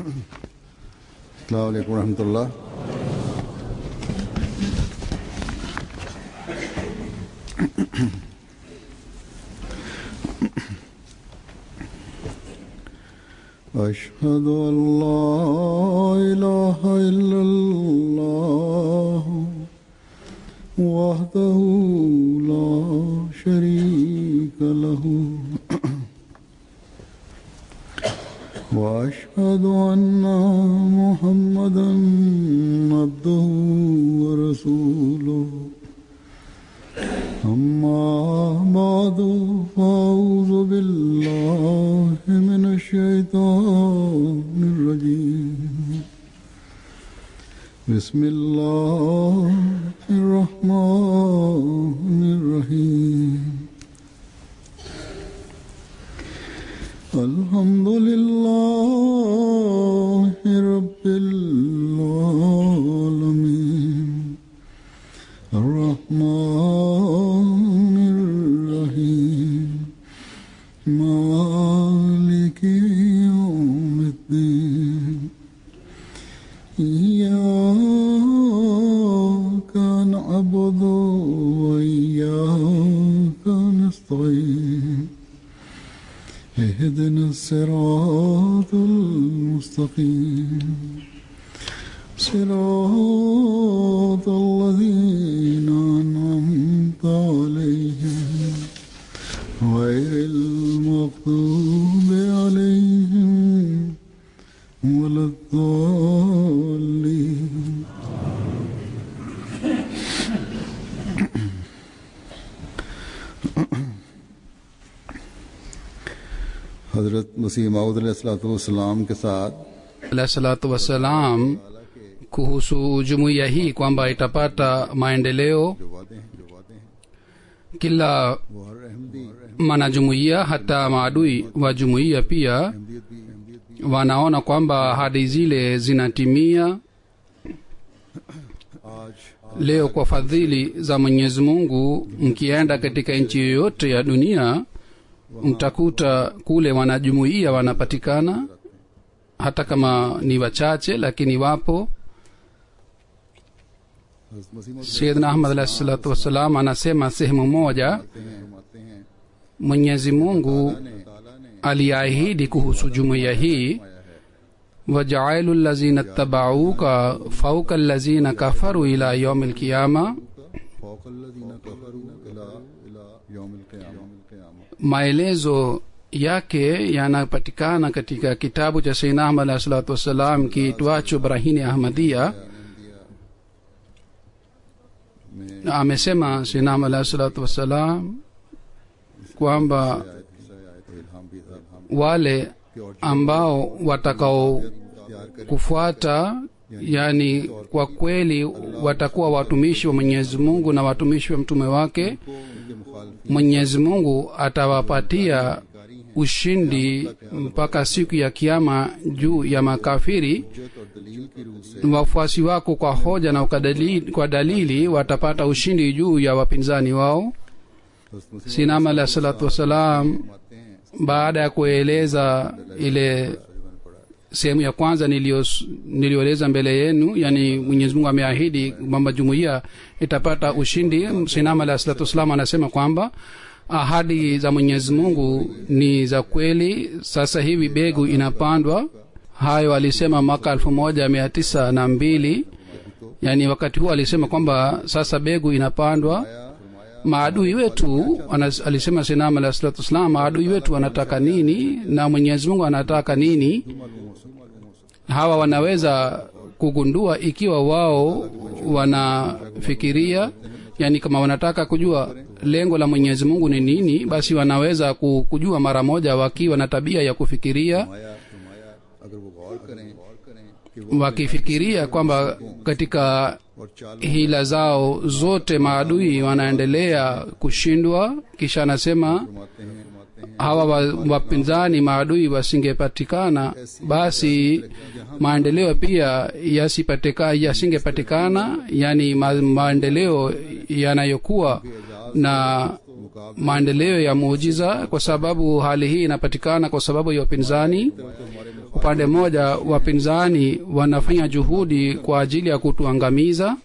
السلام عليكم ورحمة الله أشهد أن لا إله إلا الله وحده لا شريك له وأشهد أن محمدا عبده ورسوله أما بعد فأعوذ بالله من الشيطان الرجيم بسم الله الرحمن الرحيم الحمد لله رب العالمين الرحمن الرحيم مالك يوم الدين إياك نعبد وإياك نستعين اهدنا الصراط المستقيم صراط الذين أنعمت عليهم غير المغضوب عليهم ولا الضالين हजरत मसीह माउदलाम के साथ alah salatu wassalam kuhusu jumuiya hii kwamba itapata maendeleo जो वादे हैं जो वादे हैं kila वो हर Ahmadi mwanajumuiya hata maadui wa jumuiya pia Ahmadiyyat भी अहमदियत भी wanaona kwamba ahadi zile zinatimia आज leo kwa fadhili za mwenyezi mungu mkienda katika nchi yoyote ya dunia mtakuta kule wanajumuiya wanapatikana hata kama ni wachache lakini wapo हजरत मसीह मौद sayidna ahmad alahi salatu wassalam anasema sehemu moja फरमाते हैं फरमाते हैं mwenyezi mungu ताला ने aliahidi kuhusu jumuiya hii wajailu lazina tabauka fauka lazina kafaru ila yaumi lkiama फौक الذين كفروا إلى إلى يوم القيامة maelezo yake yanapatikana katika kitabu cha sayyidina ahmad alahi salatu wassalam kiitwacho brahini ahmadia में na amesema sayyidina ahmad alahi salatu wassalam kwamba आयत आयत इल्हाम भी इल्हाम wale ambao watakao तैयार कर kufuata yani kwa kweli watakuwa watumishi wa mwenyezi mungu na watumishi wa mtume wake को उनके मुखालफ mwenyezi mungu atawapatia ushindi mpaka siku ya kiama juu ya makafiri हजत और दलील की रूह से wafuasi wako kwa hoja na kwa dalili, kwa dalili watapata ushindi juu ya wapinzani wao हजरत मसीह sinama alah salatu wassalam फरमाते हैं baada ya kueleza ile sehemu ya kwanza nilios- niliyoeleza mbele yenu yani mwenyezi mungu ameahidi kwamba jumuiya itapata ushindi sinama alah salatu wassalam anasema kwamba ahadi za mwenyezi mungu ni za kweli sasa hivi begu inapandwa hayo alisema mwaka elfu moja mia tisa na mbili yaani wakati huo alisema kwamba sasa begu inapandwa maadui wetu anas- alisema sinam alah salatu wassalam maadui wetu wanataka nini na mwenyezi mungu anataka nini hawa wanaweza kugundua ikiwa wao wanafikiria yani kama wanataka kujua lengo la mwenyezi mungu ni nini basi wanaweza ku- kujua mara moja wakiwa na tabia ya kufikiria फरमाया फरमाया अगर वो गौर करें गौर करें कि वो wakifikiria kwamba katika और चाल hila zao zote maadui wanaendelea kushindwa kisha anasema फरमाते हैं फरमाते हैं hawa wa- wapinzani maadui wasingepatikana basi maendeleo pia yasipatika yasingepatikana yani ma, maendeleo yanayokuwa na मुकाबले maendeleo ya muujiza kwa sababu hali hii inapatikana kwa sababu ya upinzani तो हमारे मुखालिफ upande mmoja wapinzani wanafanya juhudi kwa ajili ya kutuangamiza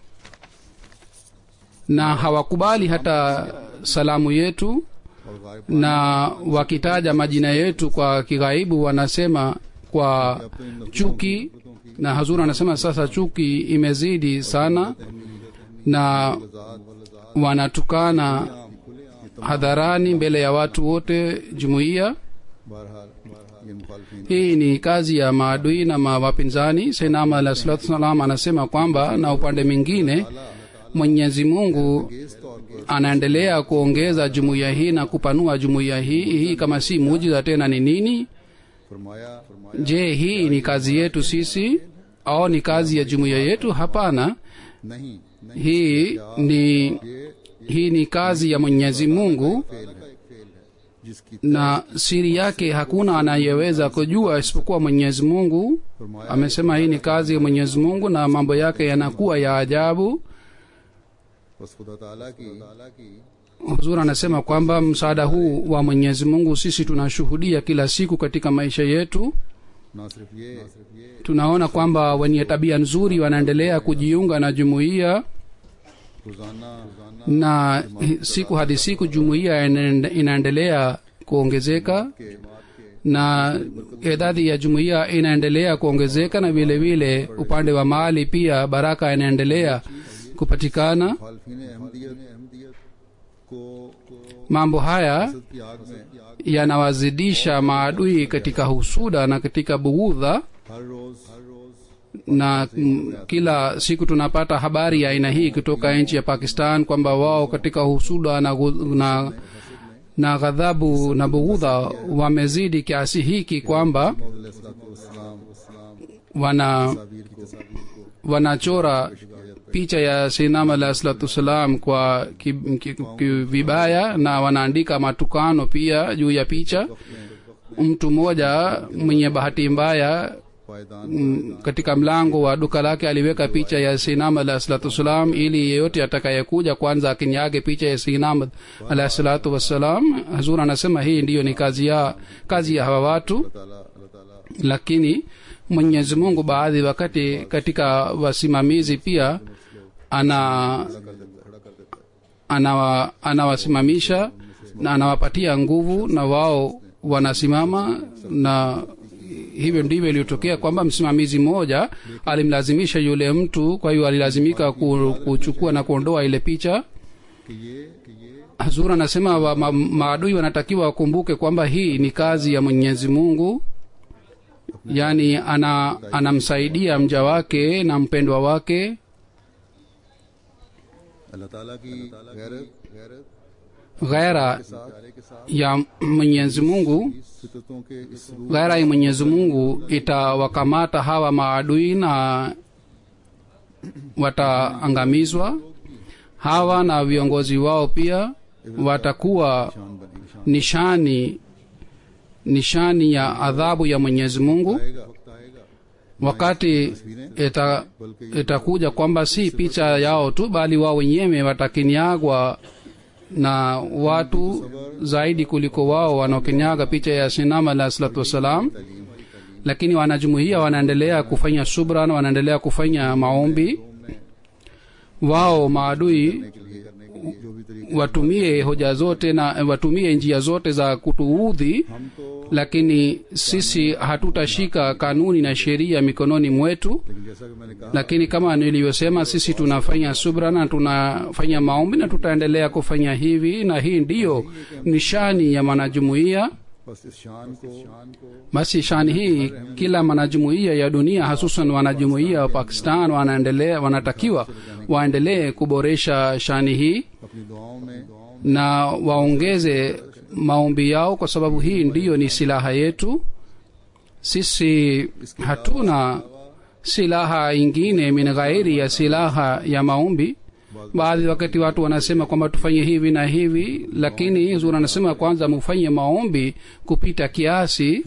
na hawakubali hata salamu yetu और गायब na wakitaja majina yetu kwa kighaibu wanasema kwa chuki na hazur anasema sasa chuki imezidi sana na wanatukana hadharani mbele ya watu wote jumuiya बहरहाल ये मुखालफिन hii ni kazi ya maadui na mawapinzani sainama alah salatu salam anasema kwamba na upande mwingine mwenyezi mungu इस तौर पर anaendelea kuongeza jumuiya hii na kupanua jumuiya hii hii kama si muujiza tena ni nini फरमाया फरमाया je hii ni kazi yetu sisi au ni kazi ya jumuiya yetu hapana नहीं नहीं hii ni ये hii ni kazi ya mwenyezi mungu fail है fail है जिसकी na siri yake hakuna anayeweza kujua isipokuwa mwenyezi mungu फरमाया amesema hii ni kazi ya mwenyezi mungu na mambo yake yanakuwa ya ajabu बस खुदा ताला की ताला की huzur anasema kwamba msaada huu wa mwenyezi mungu sisi tunashuhudia kila siku katika maisha yetu ना सिर्फ ये ना सिर्फ ये tunaona kwamba wenye tabia nzuri wanaendelea kujiunga na jumuiya रोजाना रोजाना na hi- siku hadi siku jumuiya inaende- inaendelea kuongezeka के के na idadi ya jumuiya inaendelea kuongezeka na vile vile upande wa mali pia baraka inaendelea kupatikana मुखालफिन अहमदियत अहमदियत को को mambo haya की आग में yanawazidisha maadui katika husuda na katika bughudha हर रोज हर रोज na mm, kila siku tunapata habari ya aina hii kutoka nchi ya pakistan kwamba wao katika husuda na, gu- na, na ghadhabu na bughudha wamezidi kiasi hiki kwamba इस्लाम wana तस्वीर को को wanachora picha ya sinam alah salatu wassalam kwa ki- ki- ki- vibaya na wanaandika matukano pia juu ya picha mtu mmoja mwenye bahati mbaya पायदान mm, katika mlango wa duka lake aliweka picha ya sinam alah salatu wassalam ili yeyote atakayekuja kwanza akinyage picha ya sinam alah salatu wassalam hazur anasema hii ndiyo ni kazi ya kazi ya hawa watu ताला अल्लाह ताला lakini mwenyezi mungu baadhi wakati katika wasimamizi pia ana anawa, anawasimamisha na anawapatia nguvu na wao wanasimama na hivyo ndivyo iliyotokea kwamba msimamizi mmoja alimlazimisha yule mtu kwa hiyo alilazimika ku- kuchukua na kuondoa ile picha कि ये कि ये hazur anasema wa, ma, maadui wanatakiwa wakumbuke kwamba hii ni kazi ya mwenyezi mungu yaani ana anamsaidia mja wake na mpendwa wake अल्लाह ताला की गैरत गैरत ghaira सारे के साथ ya mwenyezi mungu फितरतों के इस रूप ghaira ya mwenyezi mungu itawakamata hawa maadui na wataangamizwa hawa na viongozi wao pia watakuwa शान बनेगी शान nishani nishani ya adhabu ya mwenyezi mungu आएगा वक्त आएगा wakati ita, itakuja kwamba si picha yao tu bali wao wenyewe watakinyagwa na watu zaidi kuliko wao wanaokinyaga picha ya sinam alah salatu wassalam lakini wanajumuia wanaendelea kufanya subra na wanaendelea kufanya maombi wao maadui के लिए करने के लिए जो भी तरीके watumie hoja zote na watumie njia zote za kutuudhi हम तो lakini sisi hatutashika kanuni na sheria mikononi mwetu लेकिन जैसा कि मैंने कहा lakini kama nilivyosema sisi tunafanya subra na tunafanya maombi na tutaendelea kufanya hivi na hii ndiyo nishani ya mwanajumuiya बस इस शान को शान को basi shani hii kila mwanajumuiya ya dunia hasusan wanajumuiya wa pakistan wanaendelea wanatakiwa waendelee kuboresha shani hii अपनी दुआओं में na waongeze maombi yao kwa sababu hii ndiyo ni silaha yetu sisi hatuna silaha ingine min ghairi ya silaha ya maombi baadhi wakati watu wanasema kwamba tufanye hivi na hivi lakini zuri anasema kwanza mufanye maombi kupita kiasi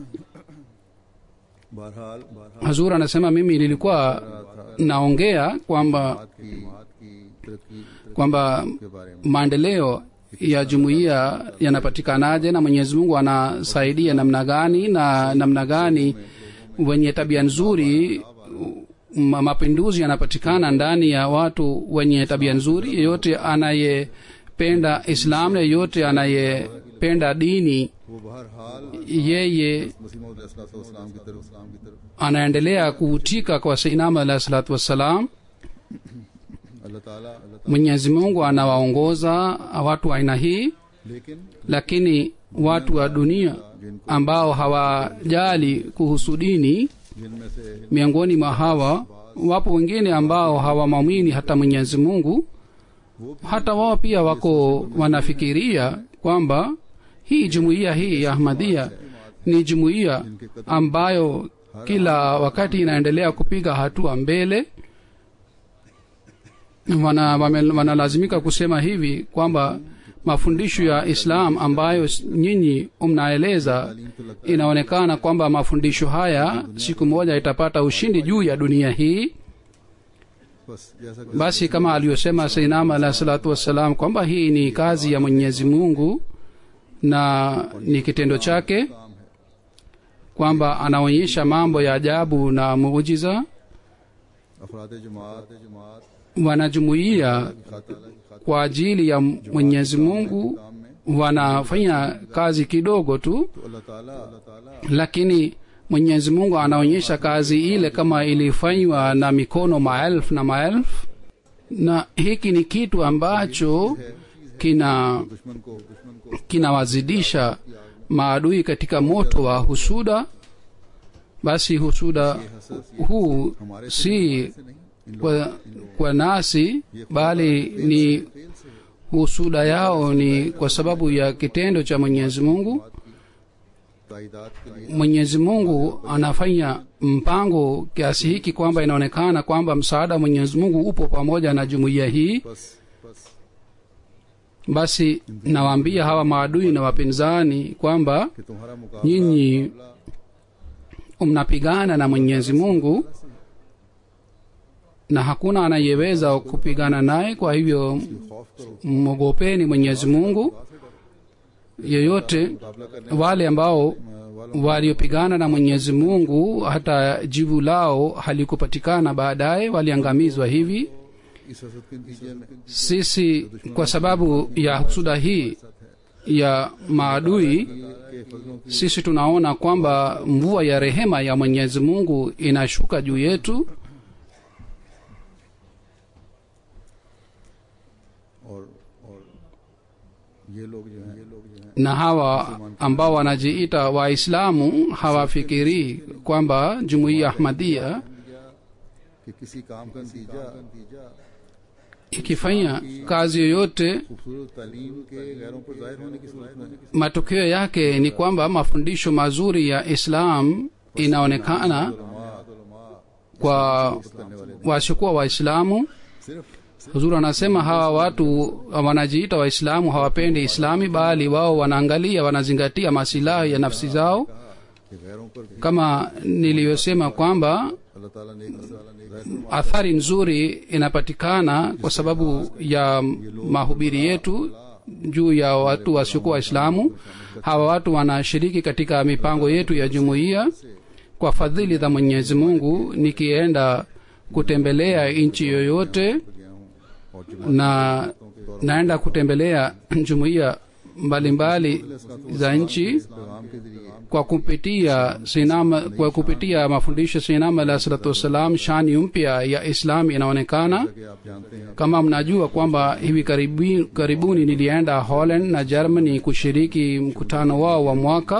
बहरहाल बहरहाल hazur anasema mimi nilikuwa naongea kwamba की बात की तरक्की kwamba के बारे में maendeleo ya jumuiya yanapatikanaje na mwenyezi mungu anasaidia namna gani na namna gani wenye tabia nzuri ma- mapinduzi yanapatikana ndani ya watu wenye tabia nzuri yeyote anayependa islam na yeyote anayependa dini वो बहरहाल yeye मसीह मौद अलैहिस्सलाम की तरफ इस्लाम की तरफ anaendelea kuvutika kwa sainama alahi salatu wassalam अल्लाह ताला अल्लाह mwenyezi mungu anawaongoza watu wa aina hii ताला लेकिन lakini watu wa dunia ambao hawajali kuhusu dini जिनमें से miongoni mwa hawa wapo wengine ambao hawamwamini hata mwenyezi mungu hata wao pia wako wanafikiria kwamba hii jumuiya hii ya ahmadia ni jumuiya ambayo kila wakati inaendelea kupiga hatua mbele wana, wame- wanalazimika kusema hivi kwamba mafundisho ya islam ambayo s- nyinyi mnaeleza inaonekana kwamba mafundisho haya siku moja itapata ushindi juu ya dunia hii बस जैसा कि basi kama aliyosema sainama alahi salatu wassalam kwamba hii ni kazi ya mwenyezi mungu na ni kitendo chake काम है kwamba anaonyesha mambo ya ajabu na muujiza अफराद जमात जमात wanajumuia खातिर kwa ajili ya mwenyezi mungu काम में wanafanya kazi kidogo tu तो अल्लाह ताला अल्लाह ताला lakini mwenyezi mungu anaonyesha kazi ile kama ilifanywa na mikono maelfu na maelfu na hiki ni kitu ambacho kina दुश्मन को दुश्मन को kinawazidisha maadui katika moto wa husuda basi husuda huu si से नहीं इन kwa, kwa nasi bali ni husuda yao ni kwa sababu ya kitendo cha mwenyezi mungu ताइदाद के लिए mwenyezi mungu anafanya mpango kiasi hiki kwamba inaonekana kwamba msaada wa mwenyezi mungu upo pamoja na jumuiya hii बस बस basi nawaambia hawa maadui na wapinzani kwamba कि तुम्हारा मुकाबला nyinyi mnapigana na mwenyezi mungu na hakuna anayeweza kupigana naye kwa hivyo खौफ करो mwogopeni mwenyezi mungu yeyote मुकाबला करने wale ambao वालों waliopigana na mwenyezi mungu hata jivu lao halikupatikana baadaye waliangamizwa hivi इस हसद के नतीजे में sisi kwa sababu ya husuda hii ya maadui के फजलों की sisi tunaona kwamba mvua ya rehema ya mwenyezi mungu inashuka juu yetu और और ये लोग जो हैं ये लोग जो हैं na hawa ambao wanajiita waislamu hawafikirii kwamba jumuiya ahmadia कि किसी काम का नतीजा नतीजा ikifanya kazi yoyote खूबसूरत तालीम के गैरों पर जाहिर होने की सूरत में matokeo yake ni kwamba mafundisho mazuri ya islam inaonekana kwa wasiokuwa waislamu सिर्फ huzuri anasema hawa watu wanajiita waislamu hawapendi islami bali wao wanaangalia wanazingatia masilahi ya nafsi zao कि गैरों पर भी kama niliyosema kwamba अल्लाह ताला ने जाहिर athari nzuri inapatikana kwa sababu ya mahubiri yetu juu ya watu wasiokuwa waislamu hawa watu wanashiriki katika mipango yetu ya jumuiya kwa fadhili za mwenyezi mungu nikienda kutembelea nchi yoyote गया हूँ और जुमा na naenda kutembelea jumuiya mbalimbali za nchi पैगाम के जरिए kwa kupitia sinama kwa kupitia mafundisho sinama alah salatu wassalam shani mpya ya islam inaonekana कि आप जानते हैं kama mnajua kwamba hivi karibi, karibuni nilienda holland na germany kushiriki mkutano wao wa mwaka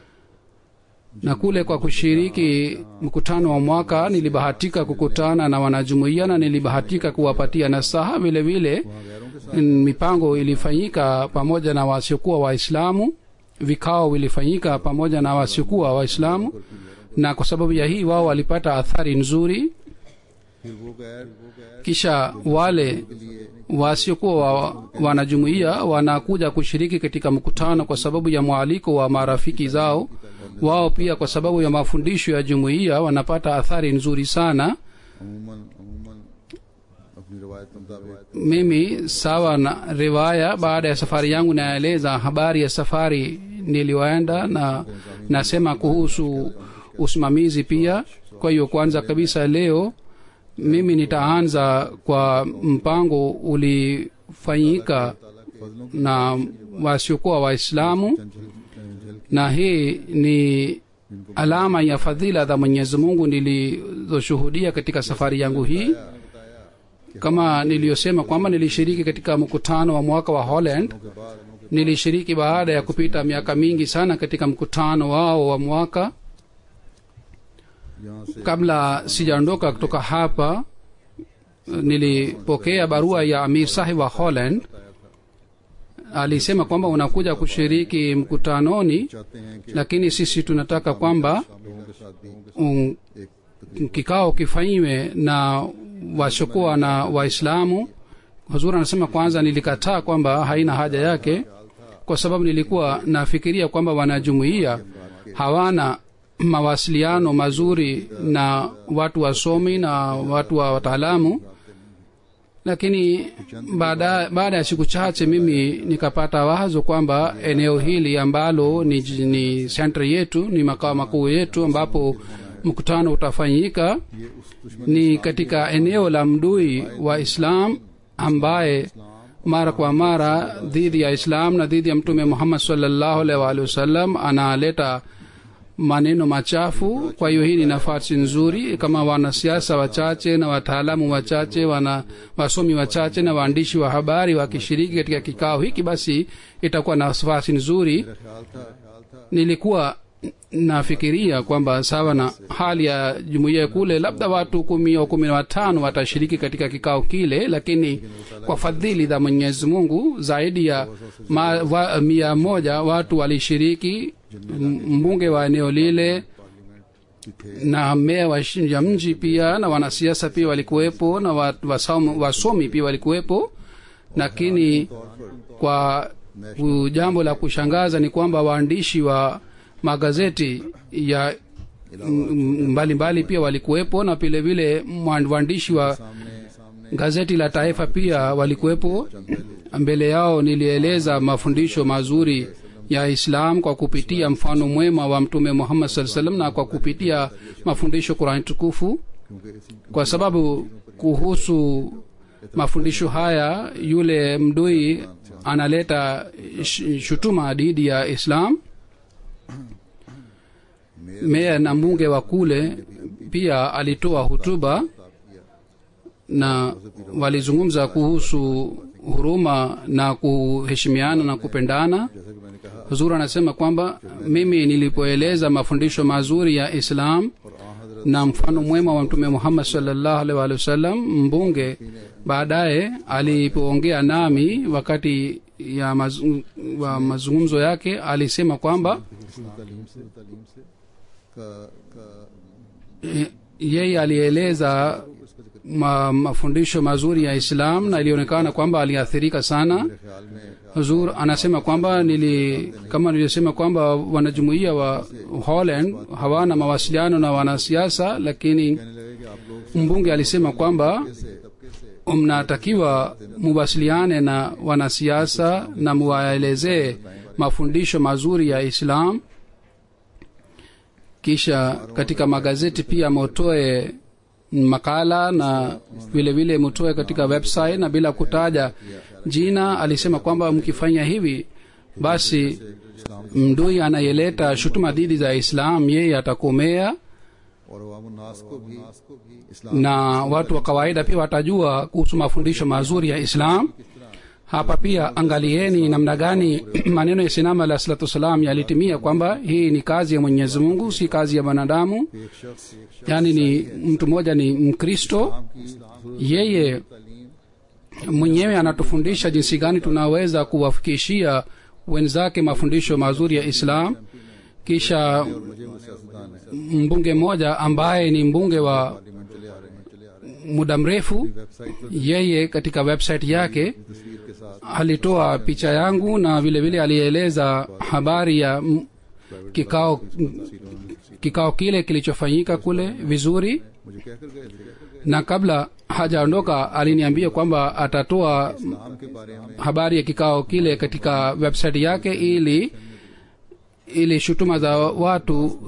na kule kwa kushiriki mkutano wa mwaka nilibahatika kukutana na wanajumuiya na nilibahatika kuwapatia nasaha vile vile mm, mipango ilifanyika pamoja na wasiokuwa waislamu vikao vilifanyika pamoja na wasiokuwa waislamu na kwa sababu ya hii wao walipata athari nzuri फिर वो गैर वो गैर kisha wale wasiokuwa wa, wanajumuiya wanakuja kushiriki katika mkutano kwa sababu ya mwaliko wa marafiki zao wao pia kwa sababu ya mafundisho ya jumuiya wanapata athari nzuri sana अमूमन अमूमन अपनी रवायत के मुताबिक mimi sawa na riwaya baada ya safari yangu naeleza habari ya safari niliyoenda na nasema kuhusu usimamizi pia kwa hiyo kwanza kabisa leo mimi nitaanza kwa mpango ulifanyika फजलों na wasiokuwa waislamu की झल na hii ni alama ya fadhila za mwenyezi mungu nilizoshuhudia katika safari yangu hii kama niliyosema kwamba nilishiriki katika mkutano wa mwaka wa holland के बाद उनके nilishiriki baada ya kupita miaka mingi sana katika mkutano wao wa mwaka यहाँ से kabla sijaondoka kutoka hapa nilipokea barua ya amir sahib wa holland alisema kwamba unakuja kushiriki mkutanoni चाहते हैं कि lakini sisi tunataka kwamba लोगों के साथ भी um, एक kikao kifanyiwe na wasiokuwa na waislamu huzur anasema kwanza nilikataa kwamba haina haja yake kwa sababu nilikuwa nafikiria kwamba wanajumuia hawana mawasiliano mazuri na watu wasomi na watu wa wataalamu lakini baada baada ya siku chache mimi nikapata wazo kwamba eneo hili ambalo ni, ni sentra yetu ni makao makuu yetu ambapo mkutano utafanyika ये उस दुश्मन ni katika eneo la mdui wa islam ambaye mara kwa mara dhidi ya islam na dhidi ya mtume muhammad salllahu alaihi waalihi wasallam analeta maneno machafu kwa hiyo hii ni nafasi nzuri kama wanasiasa wachache na wataalamu wachache wana wasomi wachache na waandishi wa habari wakishiriki katika kikao hiki basi itakuwa nafasi nzuri मेरा ख्याल था ख्याल था nilikuwa nafikiria kwamba sawa na hali ya jumuiya kule labda watu kumi au kumi na watano watashiriki katika kikao kile lakini kwa fadhili za mwenyezi mungu zaidi ya ma, wa, mia moja watu walishiriki M- mbunge wa eneo lile कि थे na meya wa shi- ya mji pia na wanasiasa pia walikuwepo na wa- wasomi, wasomi pia walikuwepo lakini kwa ku- jambo la kushangaza ni kwamba waandishi wa magazeti ya m- m- mbalimbali pia walikuwepo na vile vile mwa- waandishi wa सामने सामने gazeti la taifa pia walikuwepo mbele yao nilieleza mafundisho mazuri ya islam kwa kupitia mfano mwema wa mtume muhammad saa salam na kwa kupitia mafundisho qurani tukufu क्योंकि इसी kwa sababu kuhusu mafundisho haya yule mdui analeta sh- shutuma dhidi ya islam meya na mbunge wa kule pia alitoa hutuba na walizungumza kuhusu huruma na kuheshimiana na kupendana जैसा कि मैंने कहा huzur anasema kwamba mimi nilipoeleza mafundisho mazuri ya islam और आ हजरत na mfano mwema wa mtume muhammad salllahu alaihi waalihi wasallam mbunge baadaye alipoongea nami wakati ya maz, wa mazungumzo yake alisema kwamba तालीम से तालीम से का का e, yeye alieleza ma, mafundisho mazuri ya islam na ilionekana kwamba aliathirika sana मेरे ख्याल में huzur anasema kwamba nili kama nilivyosema kwamba wanajumuia wa holland hawana mawasiliano na wanasiasa lakini कहने लगे कि आप लोग mbunge alisema kwamba से तबके से mnatakiwa muwasiliane na wanasiasa na muwaelezee mafundisho mazuri ya islam kisha katika magazeti pia mutoe makala na vile vile mutoe katika website na bila kutaja jina alisema kwamba mkifanya hivi basi mdui anayeleta shutuma dhidi za islam yeye atakomea और अवामुन्नास को भी इस्लाम na watu wa kawaida pia watajua kuhusu mafundisho mazuri ya islam hapa pia angalieni namna gani maneno ya sinama alah salatu wassalam yalitimia kwamba hii ni kazi ya mwenyezi mungu si kazi ya mwanadamu एक शख्स एक शख्स yaani ni mtu mmoja ni mkristo की yeye mwenyewe anatufundisha jinsi gani tunaweza kuwafikishia wenzake mafundisho mazuri ya islam kisha मुझे वो सियासतदान है mbunge mmoja ambaye ni mbunge wa parliament चले आ रहे हैं चले आ रहे हैं muda mrefu वेबसाइट पर yeye katika website yake तस्वीर के साथ alitoa picha yangu na vile vile alieleza habari ya m- kikao kikao kile kilichofanyika kule vizuri मुझे कहकर गए थे na kabla hajaondoka aliniambia kwamba atatoa इस्लाम के बारे में habari ya kikao kile katika website yake ili ili shutuma za watu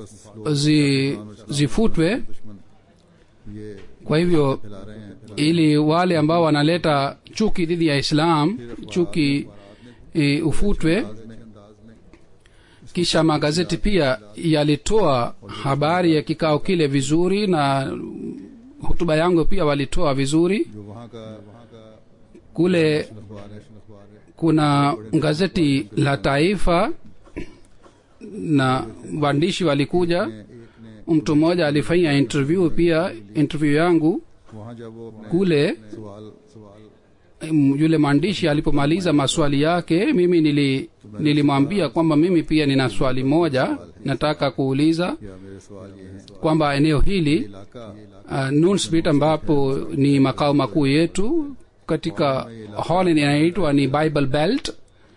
zi, zifutwe दुश्मन ये kwa hivyo फैला रहे हैं ili wale ambao wanaleta chuki dhidi ya islam chuki e, ufutwe अंदाज में kisha magazeti pia yalitoa habari ya kikao kile vizuri na hutuba yangu pia walitoa vizuri जो वहाँ का वहाँ का kule अखबार है अखबार है kuna gazeti la taifa na waandishi walikuja एक ने mtu mmoja alifanya interview pia interview yangu वहाँ जब वो अपने kule सवाल सवाल mm, yule mwandishi alipomaliza maswali yake mimi nili nilimwambia kwamba mimi pia nina swali moja nataka kuuliza या मेरे सवाल ये हैं kwamba eneo hili इलाका uh, nunsbit ambapo ni makao makuu yetu katika holland inaitwa ni bible belt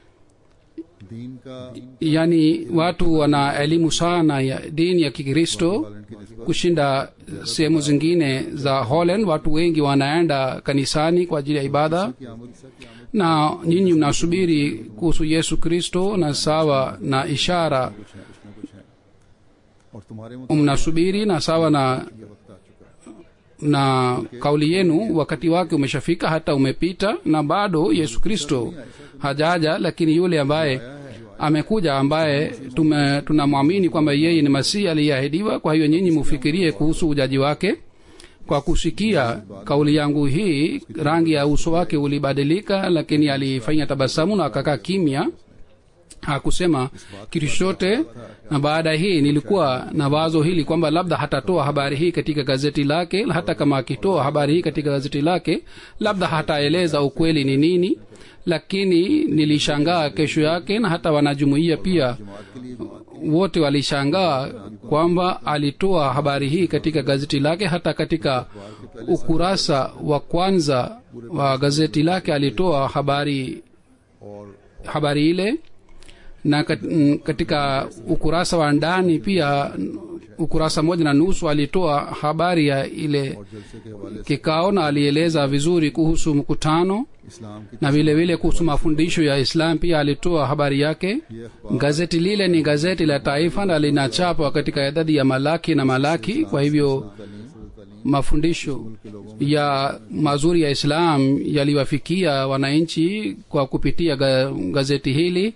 दीन का yaani watu wana elimu sana ya dini ya kikristo पालन की निस्बत kushinda sehemu zingine za holland watu wengi wanaenda kanisani kwa ajili ya ibada की आमद की आमद na nyinyi mnasubiri kuhusu yesu kristo na sawa na ishara कुछ है कुछ न कुछ है और तुम्हारे मुताबिक mnasubiri na sawa na ये वक्त आ चुका है na kauli yenu wakati wake umeshafika hata umepita na bado yesu kristo hajaja lakini yule ambaye amekuja ambaye tume- tunamwamini kwamba yeye ni masihi aliyeahidiwa kwa hiyo nyinyi mufikirie kuhusu ujaji wake kwa kusikia kauli yangu hii rangi ya uso wake ulibadilika lakini alifanya tabasamu na akakaa kimya hakusema kitu chochote na baada hii nilikuwa na wazo hili kwamba labda hatatoa habari hii katika gazeti lake hata kama akitoa habari hii katika gazeti lake labda hataeleza ukweli ni nini lakini nilishangaa kesho yake na hata wanajumuia pia wote walishangaa kwamba alitoa habari hii katika gazeti lake hata katika ukurasa wa kwanza wa gazeti lake alitoa habari और habari ile na kat- mm, katika ukurasa wa ndani pia mm, ukurasa moja na nusu alitoa habari ya ile जलसे के हवाले kikao na alieleza vizuri kuhusu mkutano से इस्लाम की na vile vile kuhusu mafundisho ya islam pia alitoa habari yake ये अखबार gazeti lile ni gazeti la taifa na linachapwa katika idadi ya malaki na malaki kwa hivyo तालीम mafundisho ya mazuri ya islam yaliwafikia wananchi kwa kupitia ga, gazeti hili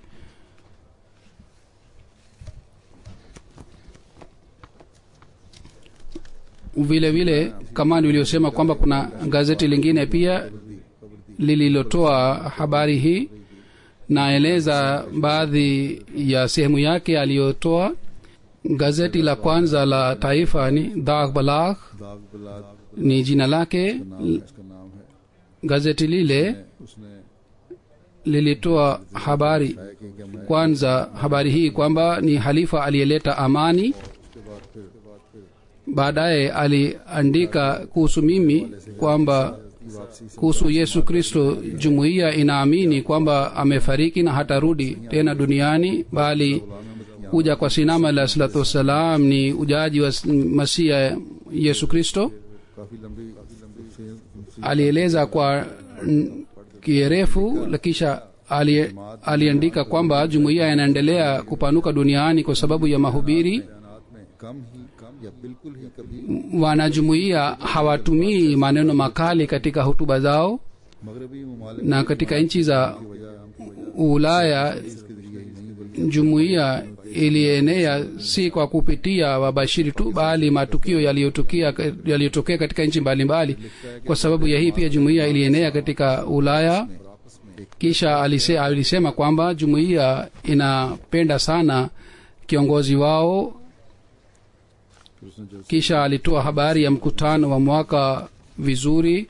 vile vile kama nilivyosema kwamba kuna gazeti lingine pia lililotoa habari hii naeleza baadhi ya sehemu yake aliyotoa gazeti la kwanza la taifa ni dag balagh दाग बलाद ni jina lake नाम है इसका नाम है gazeti lile उसने lilitoa habari है कि कि मैं kwanza habari hii kwamba ni halifa aliyeleta amani उसके बाद फिर उसके बाद फिर baadaye aliandika kuhusu mimi kwamba वापसी से kuhusu yesu kristo jumuiya inaamini kwamba amefariki na hatarudi tena duniani bali kuja kwa sinama alah salatu wassalam ni ujaji wa masia yesu kristo काफी लंबी काफी लंबी से- alieleza kwa mm, kirefu na kisha ali, aliandika kwamba jumuiya inaendelea kupanuka duniani kwa sababu ya mahubiri बयानात में कम ही कम या बिल्कुल ही कभी wanajumuiya hawatumii maneno makali katika hutuba zao मगरबी ममालिक na katika nchi za की वजह हम की वजह ulaya के जरिए ही नहीं बल्कि jumuiya ilienea si kwa kupitia wabashiri tu bali matukio yaliyotukia yaliyotokea katika nchi mbalimbali kwa sababu ya hii pia jumuiya ilienea katika ulaya kisha alise, alisema kwamba jumuiya inapenda sana kiongozi wao फिर उसने जो kisha alitoa habari ya mkutano wa mwaka vizuri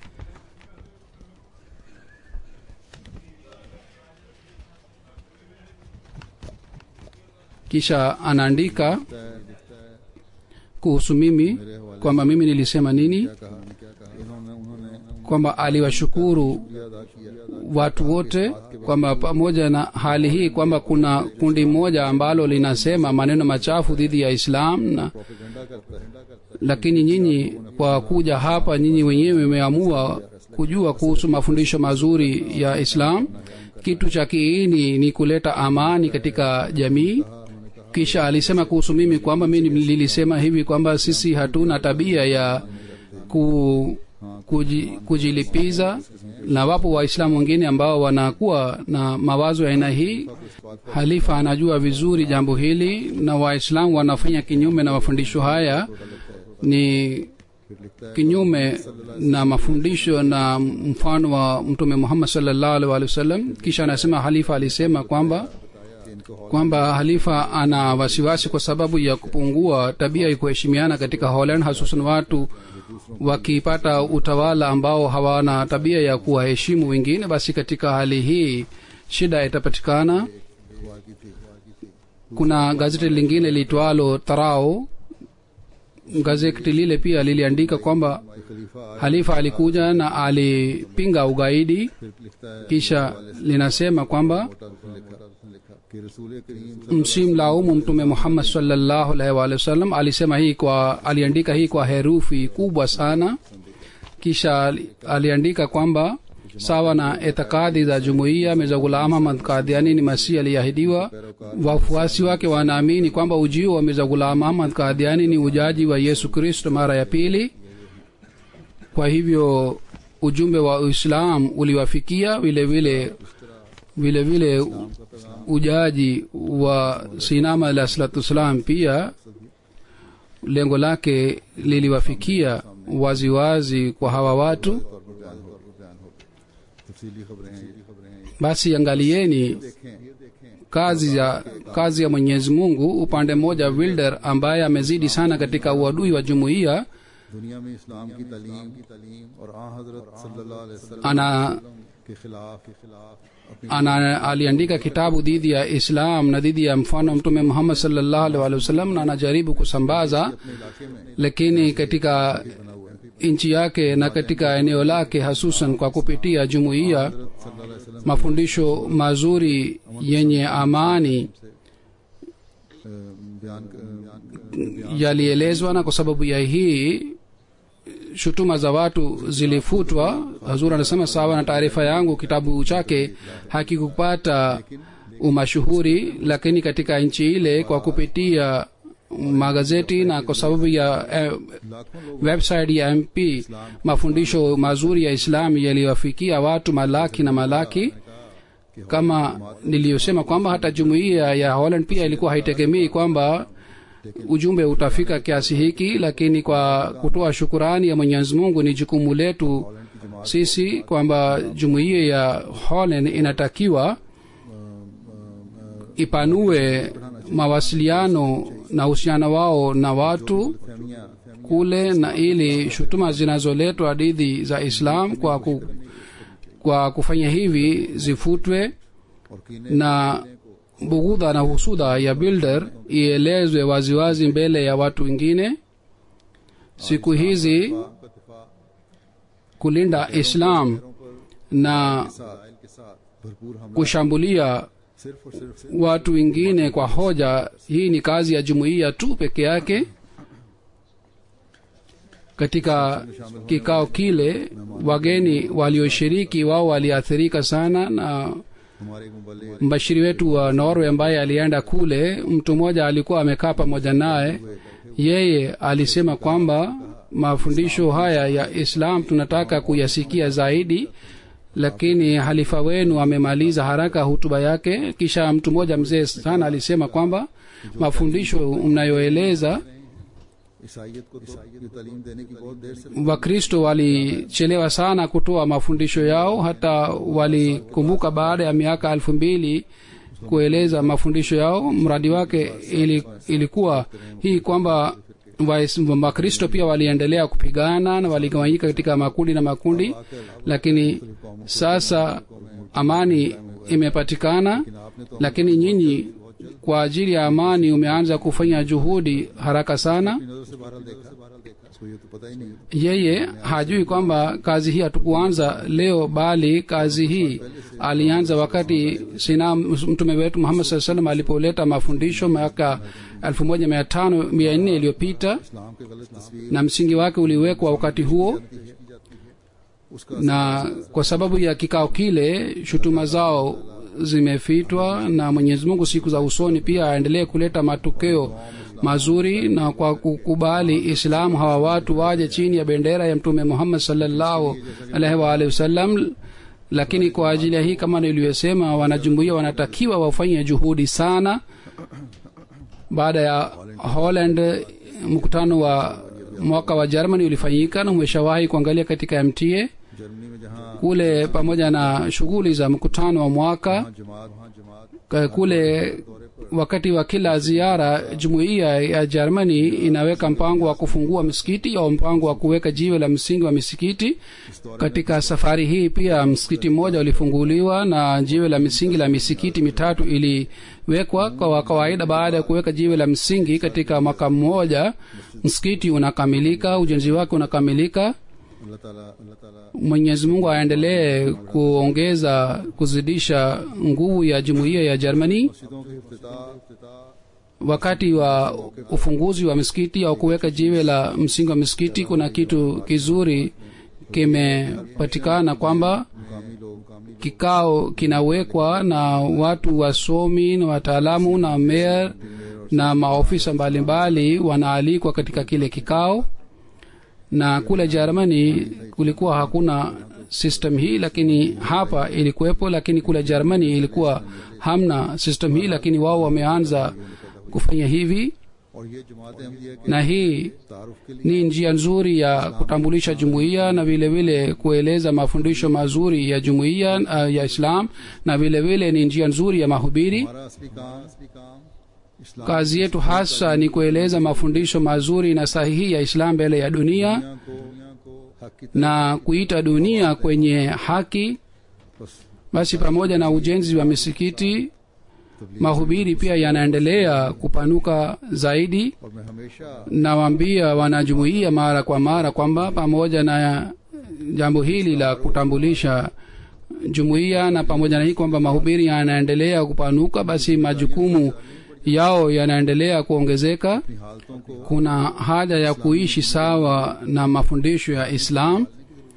kisha anaandika लिखता है लिखता है kuhusu mimi मेरे हवाले kwamba mimi nilisema nini क्या कहा क्या कहा इन्होंने उन्होंने kwamba aliwashukuru शुक्रिया अदा किया watu wote kwamba pamoja na hali hii kwamba kuna kundi moja ambalo linasema maneno machafu dhidi ya islam na propaganda करता है lakini nyinyi kwa kuja hapa nyinyi wenyewe mmeamua kujua kuhusu mafundisho mazuri ya islam kitu cha kiini ni kuleta amani katika jamii kisha alisema kuhusu mimi kwamba mi nilisema hivi kwamba sisi hatuna tabia ya ku, kuji, kujilipiza na wapo waislamu wengine ambao wanakuwa na mawazo ya aina hii halifa anajua vizuri jambo hili na waislamu wanafanya kinyume na mafundisho haya ni फिर लिखता है kinyume na mafundisho na mfano wa mtume muhammad salllahu alih walih wasallam kisha anasema halifa alisema kwamba कि इनको kwamba halifa ana wasiwasi kwa sababu ya kupungua tabia ya kuheshimiana katika holland hasusan watu wakipata utawala ambao hawana tabia ya kuwaheshimu wengine basi katika hali hii shida itapatikana हुआ की थी kuna gazeti lingine liitwalo tarao gazeti lile pia liliandika kwamba कि खलीफा आया halifa alikuja na alipinga ugaidi फिर लिखता है kisha linasema kwamba मोटा उसने लिखा उसने लिखा कि रसूल करीम msimlaumu mtume muhammad salllahu alaihi waalihi wasallam alisema hii kwa aliandika hii kwa herufi kubwa sana kisha ali- aliandika kwamba sawa na itikadi za jumuiya mirza ghulam ahmad kadhiani ni masihi aliyeahidiwa wafuasi wake wanaamini kwamba ujio wa mirza ghulam ahmad kadhiani ni ujaji wa yesu kristo mara ya pili kwa hivyo ujumbe wa uislam uliwafikia vile vile vile vile ujaji wa sinama alah salatu wassalam pia lengo lake liliwafikia waziwazi kwa hawa watu तौर पर बयान हो बयान हो तफसीली खबरें हैं ये खबरें हैं basi angalieni देखें ये देखें kazi ya kazi ya mwenyezi mungu upande mmoja wilder ambaye amezidi sana katika uadui wa jumuiya दुनिया में इस्लाम की तालीम की तालीम और आ हजरत सल्लल्लाहु अलैहि वसल्लम ana के खिलाफ के खिलाफ अपनी ana aliandika kitabu dhidi ya islam na dhidi ya mfano wa mtume muhammad salllahu alaihi waalihi wasallam na anajaribu kusambaza अपने इलाके में lakini katika nchi yake na katika eneo lake hasusan kwa kupitia jumuiya हजरत सल्लल्लाहु अलैहि वसल्लम mafundisho mazuri yenye amani अ, बयान अ, yalielezwa na kwa sababu ya hii shutuma za watu zilifutwa hazur anasema sawa na taarifa yangu kitabu chake hakikupata umashuhuri lakini katika nchi ile kwa kupitia magazeti na kwa sababu ya eh, लाखों लोग website ya mp mafundisho mazuri ya islam yaliwafikia watu malaki na malaki kama niliyosema kwamba hata jumuiya ya holland pia ilikuwa haitegemei kwamba ujumbe utafika kiasi hiki lakini kwa kutoa shukurani ya mwenyezi mungu ni jukumu letu sisi kwamba jumuiya ya holland inatakiwa ipanue mawasiliano na uhusiano wao na watu फहमियां kule na ili shutuma zinazoletwa dhidi za islam kwa, ku, kwa kufanya hivi zifutwe और कीने na bughudha na husuda ya builder ielezwe waziwazi mbele ya watu wengine siku hizi का दिफा kulinda islam na साइल के साथ भरपूर हमला kushambulia सिर्फ और सिर्फ watu wengine kwa hoja hii ni kazi ya jumuiya tu peke yake katika kikao kile wageni walioshiriki wao waliathirika sana na हमारे मुबल्लिग mbashiri wetu wa norway ambaye alienda kule mtu mmoja alikuwa amekaa pamoja naye yeye alisema kwamba mafundisho haya ya islam tunataka kuyasikia zaidi lakini halifa wenu amemaliza haraka hutuba yake kisha mtu mmoja mzee sana alisema kwamba mafundisho mnayoeleza ईसाइयत को तो ये तालीम देने की बहुत देर से wakristo walichelewa sana kutoa mafundisho yao hata walikumbuka baada ya miaka elfu mbili kueleza mafundisho yao mradi wake ili, ilikuwa hii kwamba Wais- wakristo pia waliendelea kupigana na waligawanyika katika makundi na makundi lakini sasa amani imepatikana lakini nyinyi kwa ajili ya amani umeanza kufanya juhudi haraka sana अपनी नजर से बहरहाल देखा इसको ये तो पता ही नहीं yeye hajui kwamba kazi hii hatukuanza leo bali kazi hii alianza wakati sina mtume wetu muhammad saa salam alipoleta mafundisho miaka elfu moja mia tano mia nne iliyopita इस्लाम के गलत तस्वीर na msingi wake uliwekwa wakati huo की जाती है उसका na kwa sababu ya kikao kile shutuma zao zimefitwa na mwenyezi mungu siku za usoni pia aendelee kuleta matokeo mazuri na kwa kukubali islamu hawa watu waje chini ya bendera ya mtume muhammad salllahu alaihi waalihi wasallam lakini kwa ajili ya hii kama nilivyosema wanajumuia wanatakiwa wafanye juhudi sana baada ya holland mkutano wa mwaka wa germany ulifanyika na umeshawahi kuangalia katika mta Germany में जहाँ kule pamoja na shughuli za mkutano wa mwaka जमात वहाँ जमात ka- kule wakati wa kila ziara jumuiya ya germany inaweka mpango wa kufungua misikiti au mpango wa kuweka jiwe la msingi wa misikiti katika safari hii pia msikiti mmoja ulifunguliwa na jiwe la misingi la misikiti mitatu iliwekwa kwa kawaida baada ya kuweka jiwe la msingi katika mwaka mmoja msikiti unakamilika ujenzi wake unakamilika अल्लाह ताला अल्लाह ताला mwenyezi mungu aendelee kuongeza kuzidisha nguvu ya jumuiya ya germany मस्जिदों के इफ्तिताह wakati wa ufunguzi wa misikiti au kuweka jiwe la msingi wa misikiti kuna kitu kizuri kimepatikana kwamba मुकामी लोग मुकामी kikao kinawekwa na watu wasomi na wataalamu na meya na maofisa mbalimbali wanaalikwa katika kile kikao na kule jermani kulikuwa hakuna system hii lakini hapa ilikuwepo lakini kule jermani ilikuwa hamna system hii lakini wao wameanza kufanya hivi और ये जमात अहमदिया के na hii तारुफ के लिए ni njia nzuri ya kutambulisha jumuiya na vile vile kueleza mafundisho mazuri ya jumuiya uh, ya islam na vile vile ni njia nzuri ya mahubiri हमारा असली काम असली काम इस्लाम kazi yetu hasa ni kueleza mafundisho mazuri na sahihi ya islam mbele ya dunia दुनिया को दुनिया को हक की na kuita dunia kwenye haki बस basi pamoja na ujenzi wa misikiti mahubiri pia yanaendelea kupanuka zaidi और मैं हमेशा nawaambia wanajumuia mara kwa mara kwamba pamoja na jambo hili la kutambulisha jumuiya na pamoja na hii kwamba mahubiri yanaendelea kupanuka basi majukumu yao yanaendelea kuongezeka अपनी हालतों को kuna haja ya kuishi sawa na mafundisho ya islam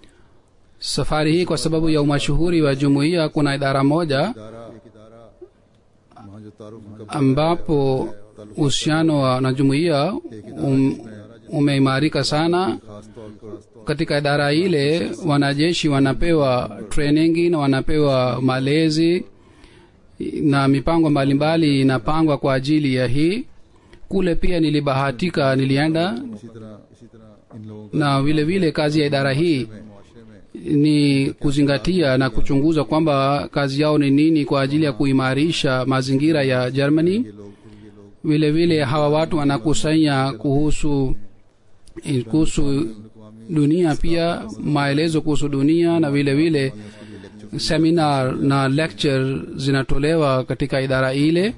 safari hii kwa sababu ya umashuhuri wa jumuiya kuna idara moja इदारा एक इदारा वहाँ जो तारुफ उनका ambapo uhusiano wa na jumuiya um, umeimarika sana खास तौर पर katika idara ile wanajeshi wanapewa training na wanapewa malezi na mipango mbalimbali inapangwa kwa ajili ya hii kule pia nilibahatika nilienda इसी तरह इसी तरह इन लोगों na vile vile kazi ya idara hii के मुआशरे में ni kuzingatia na kuchunguza kwamba kazi yao ni nini kwa ajili ya kuimarisha mazingira ya germany ये लोग फिर ये लोग vile vile hawa watu wanakusanya kuhusu kuhusu dunia pia maelezo kuhusu dunia na vile vile seminar na lecture zinatolewa katika idara ile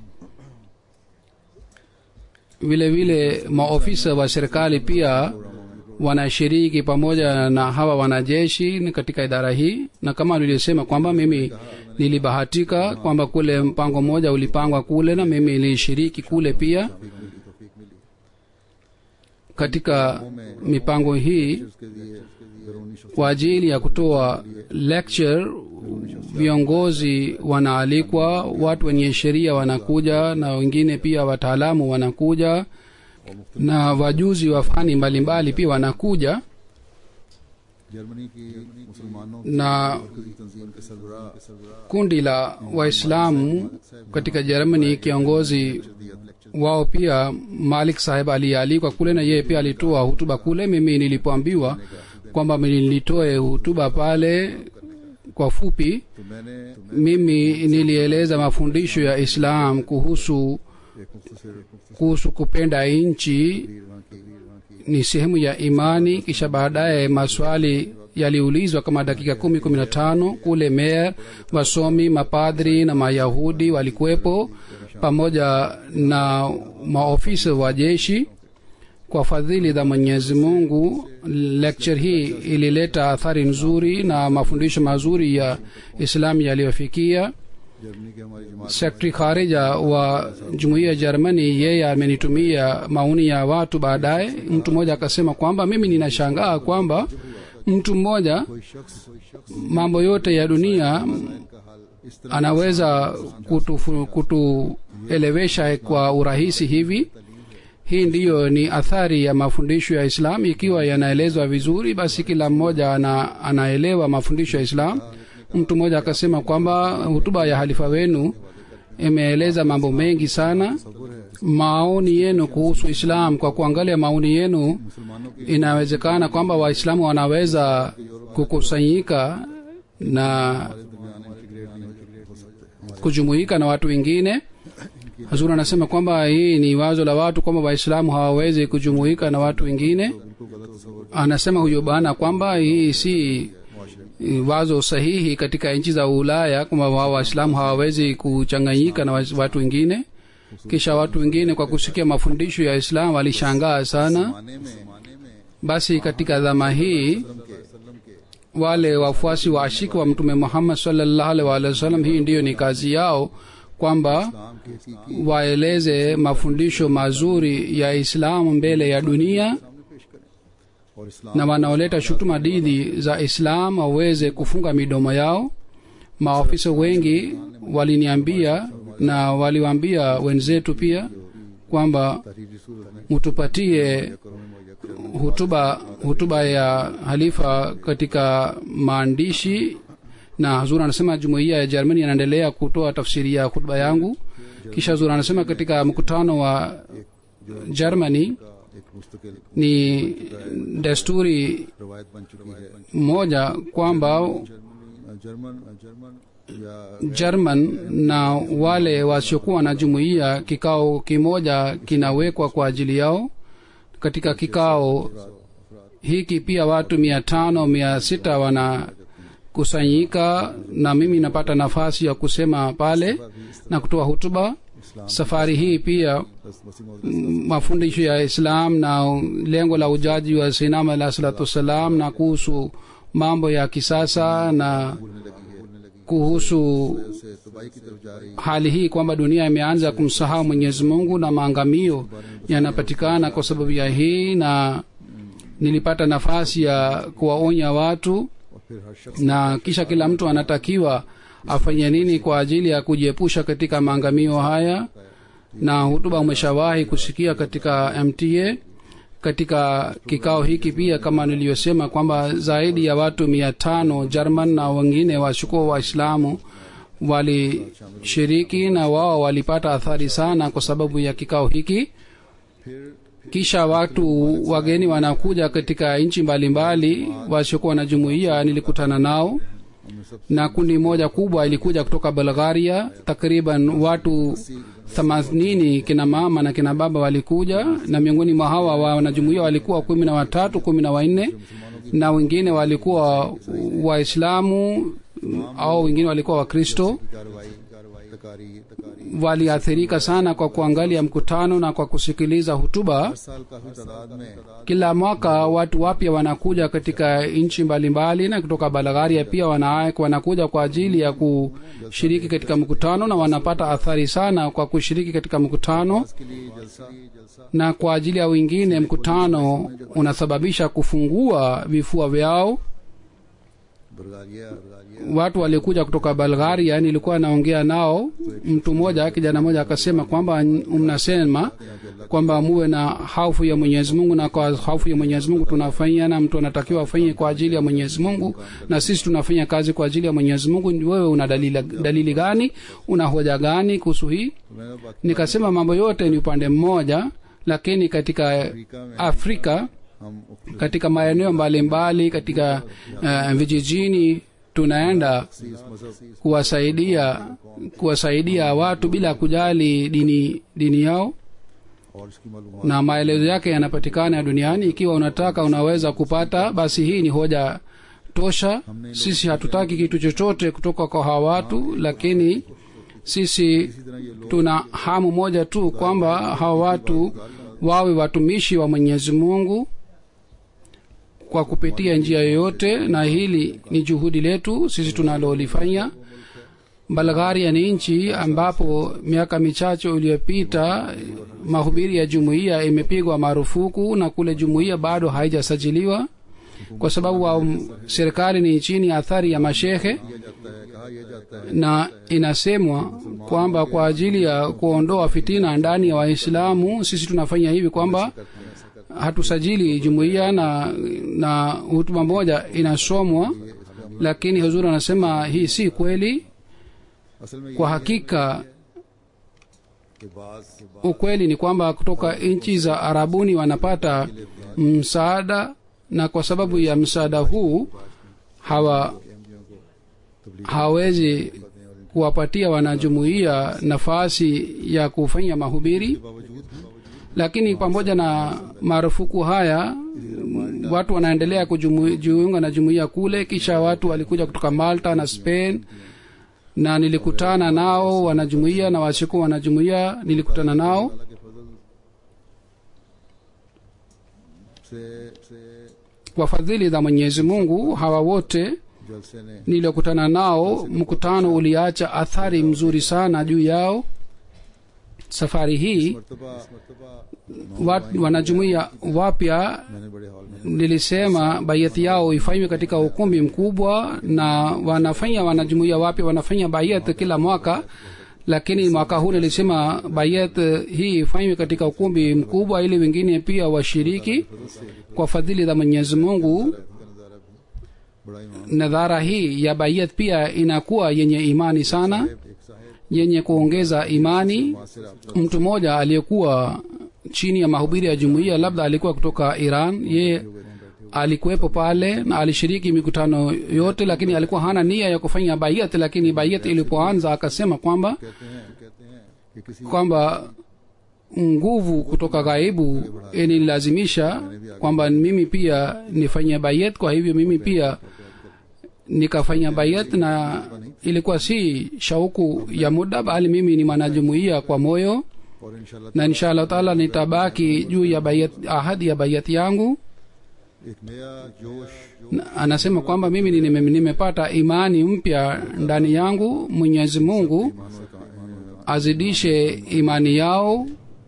vile vile maofisa wa serikali pia wanashiriki pamoja na hawa wanajeshi ni katika idara hii na kama nilivyosema kwamba mimi nilibahatika kwamba kule mpango mmoja ulipangwa kule na mimi nilishiriki kule pia katika mipango hii उसके लिए बैरूनी शख्स kwa ajili ya kutoa lecture viongozi wanaalikwa watu wenye sheria wanakuja na wengine pia wataalamu wanakuja na wajuzi wa fani mbalimbali pia wanakuja Germany की मुसलमानों na की तंजीम के सरबराह सरबराह kundi la waislamu katika germany kiongozi wao pia malik saheb aliyealikwa kule na yeye pia alitoa hutuba kule mimi nilipoambiwa kwamba nilitoe hutuba pale kwa fupi तो मैंने mimi nilieleza mafundisho ya islam kuhusu एक मुख्तसर मुख्तसर kuhusu kupenda nchi वीर वहाँ की वीर वहाँ की ni sehemu ya imani kisha baadaye maswali yaliulizwa kama dakika kumi kumi na tano kule meya wasomi mapadri na mayahudi walikuwepo pamoja na maofisa wa jeshi kwa fadhili za mwenyezi mungu lecture hii ilileta athari nzuri na mafundisho mazuri ya islamu yaliyofikia Germany के हमारी जमात sekretari kharija wa jumuiya ya jermani yeye amenitumia maoni ya watu baadaye mtu mmoja akasema kwamba mimi ninashangaa kwamba mtu mmoja कोई शख्स कोई शख्स mambo yote ya dunia का हाल इस तरह anaweza kutufu- kutuelewesha kwa urahisi hivi hii ndiyo ni athari ya mafundisho ya islam ikiwa yanaelezwa vizuri basi kila mmoja ana, anaelewa mafundisho ya islam mtu mmoja akasema kwamba hutuba ya halifa wenu imeeleza mambo mengi sana तस्वुर है maoni yenu kuhusu islam kwa kuangalia maoni yenu मुसलमानों की inawezekana kwamba waislamu wanaweza kukusanyika na दरमियान integrate नहीं हो सकते kujumuika na watu wengine hazur anasema kwamba hii ni wazo la watu kwamba waislamu hawawezi kujumuika na watu wengine बिल्कुल गलत तस्वुर anasema huyo bana kwamba hii si eh, wazo sahihi katika nchi za ulaya kwamba wao waislamu hawawezi kuchanganyika na wais- watu wengine kisha watu wengine kwa kusikia mafundisho ya islam walishangaa sana माने में माने में basi katika dhama hii के सल्लम के wale wafuasi wa ashiki wa mtume muhammad sallallahu alaihi wa alihi wasallam hii ndiyo ni kazi yao kwamba इस्लाम के हकीकी waeleze mafundisho mazuri ya islamu mbele ya dunia सामने पेश करें और इस्लाम na wanaoleta shutuma dhidi za islam waweze kufunga midomo yao maofisa wengi waliniambia na waliwaambia wenzetu pia kwamba तहरीरी सूरत में mutupatie करो में मुहैया करो hutuba hutuba ya halifa katika maandishi na hazur anasema jumuiya ya jermani anaendelea kutoa tafsiri ya hutuba yangu kisha hazur anasema katika mkutano wa germany का एक मुस्तकिल ni desturi रवायत बन चुकी है moja kwamba Germany German German या german na wale wasiokuwa na jumuiya kikao kimoja kinawekwa kwa ajili yao katika kikao hiki pia watu mia tano mia sita wanakusanyika na mimi napata nafasi ya kusema pale na kutoa hutuba safari hii pia बस वसी मौजूद m- mafundisho ya islam na lengo la ujaji wa sinam alah salatu wassalam na kuhusu mambo ya kisasa na बोलने लगी है बोलने लगी kuhusu से तबाही की तरफ जा रही hali hii kwamba dunia imeanza kumsahau mwenyezi mungu na maangamio yanapatikana kwa sababu ya hii na nilipata nafasi ya kuwaonya watu और फिर हर शख्स na kisha kila mtu anatakiwa afanye nini kwa ajili ya kujiepusha katika maangamio haya na hutuba umeshawahi kusikia katika mta katika kikao hiki pia kama niliyosema kwamba zaidi ya watu mia tano jerman na wengine washukuo waislamu walishiriki na wao walipata athari sana kwa sababu ya kikao hiki फिर kisha watu wageni wanakuja katika nchi mbalimbali wasiokuwa na jumuiya nilikutana nao हमने सब na kundi moja kubwa ilikuja kutoka bulgaria takriban watu themanini kina mama na kina baba walikuja na miongoni mwa hawa wanajumuia walikuwa kumi na watatu kumi na wanne na wengine walikuwa waislamu au wengine walikuwa wakristo कार्रवाई कार्रवाई तकारी तकारी waliathirika sana kwa kuangalia mkutano na kwa kusikiliza hutuba हर साल काफी तादाद में kila mwaka watu wapya wanakuja katika nchi mbalimbali na kutoka bulgaria pia wana, wanakuja kwa ajili ya kushiriki katika mkutano na wanapata athari sana kwa kushiriki katika mkutano के लिए जलसा जलसा na kwa ajili ya wengine mkutano unasababisha kufungua vifua vyao Bulgaria Bulgaria watu waliokuja kutoka bulgaria nilikuwa naongea nao mtu mmoja kijana mmoja akasema kwamba mnasema kwamba muwe na hofu ya mwenyezi mungu na kwa hofu ya mwenyezi mungu tunafanya na mtu anatakiwa afanye kwa ajili ya mwenyezi mungu na sisi tunafanya kazi kwa ajili ya mwenyezi mungu wewe una dalili, dalili gani una hoja gani kuhusu hii तो मैंने बाकी nikasema mambo yote ni upande mmoja lakini katika Africa में afrika हम katika maeneo mbalimbali katika uh, vijijini tunaenda इस मजहब kuwasaidia kuwasaidia watu bila kujali dini dini yao और इसकी मालूम na maelezo yake yanapatikana duniani ikiwa unataka unaweza kupata basi hii ni hoja tosha sisi hatutaki kitu chochote kutoka kwa hawa watu lakini sisi इसी तरह ये लोग tuna hamu moja tu kwamba hawa watu wawe watumishi wa mwenyezi mungu kwa kupitia njia yoyote na hili ni juhudi letu sisi tunalolifanya bulgaria ni nchi ambapo miaka michache iliyopita mahubiri ya jumuiya imepigwa marufuku na kule jumuiya bado haijasajiliwa kwa sababu wa serikali ni chini ya athari ya mashehe किया जाता है कहा यह जाता है na inasemwa kwamba kwa ajili ya kuondoa fitina ndani ya waislamu sisi tunafanya hivi kwamba hatusajili jumuiya na na hutuba moja inasomwa lakini huzuri anasema hii si kweli असल में kwa ये hakika कि बाज ukweli ni kwamba kutoka nchi za arabuni wanapata msaada na kwa sababu ya msaada huu hawa hawezi kuwapatia wanajumuiya nafasi ya kufanya mahubiri बावजूद lakini pamoja na marufuku haya watu wanaendelea kujiunga na jumuiya kule kisha watu walikuja kutoka malta na spain na nilikutana nao wanajumuiya na wasikuwa wanajumuiya nilikutana nao अल्लाह के फजल से से kwa fadhili za mwenyezi mungu hawa wote जलसे ने niliokutana nao mkutano uliacha athari mzuri sana juu yao safari hii मर्तबा मर्तबा wat, wanajumuiya wapya मैंने बड़े हॉल में nilisema baiati yao ifanywe katika ukumbi mkubwa na wanafanya wanajumuiya wapya wanafanya baiat kila mwaka lakini mwaka huu nilisema baiat hii ifanywe katika ukumbi mkubwa ili wengine pia washiriki kwa fadhili za mwenyezi mungu का नज़ारा भी बड़ा ईमान nadhara hii ya baiat pia inakuwa yenye imani sana एक साहेब yenye kuongeza imani मासिर आप mtu mmoja aliyekuwa chini ya mahubiri ya jumuiya labda alikuwa kutoka iran ye alikuwepo pale na alishiriki mikutano yote lakini alikuwa hana nia ya kufanya baiat lakini baiat ilipoanza akasema kwamba कहते हैं कहते हैं कि किसी kwamba nguvu kutoka ghaibu inilazimisha kwamba mimi pia nifanye bayat kwa hivyo mimi pia nikafanya bayat na ilikuwa si shauku ya muda bali mimi ni mwanajumuia kwa moyo और इंशाल्लाह na insha allah taala nitabaki juu ya bayat, ahadi ya bayat yangu एक नया जोश Na anasema kwamba mimi ni- nime- nimepata imani mpya ndani yangu mwenyezi mungu ईमान से का- azidishe imani yao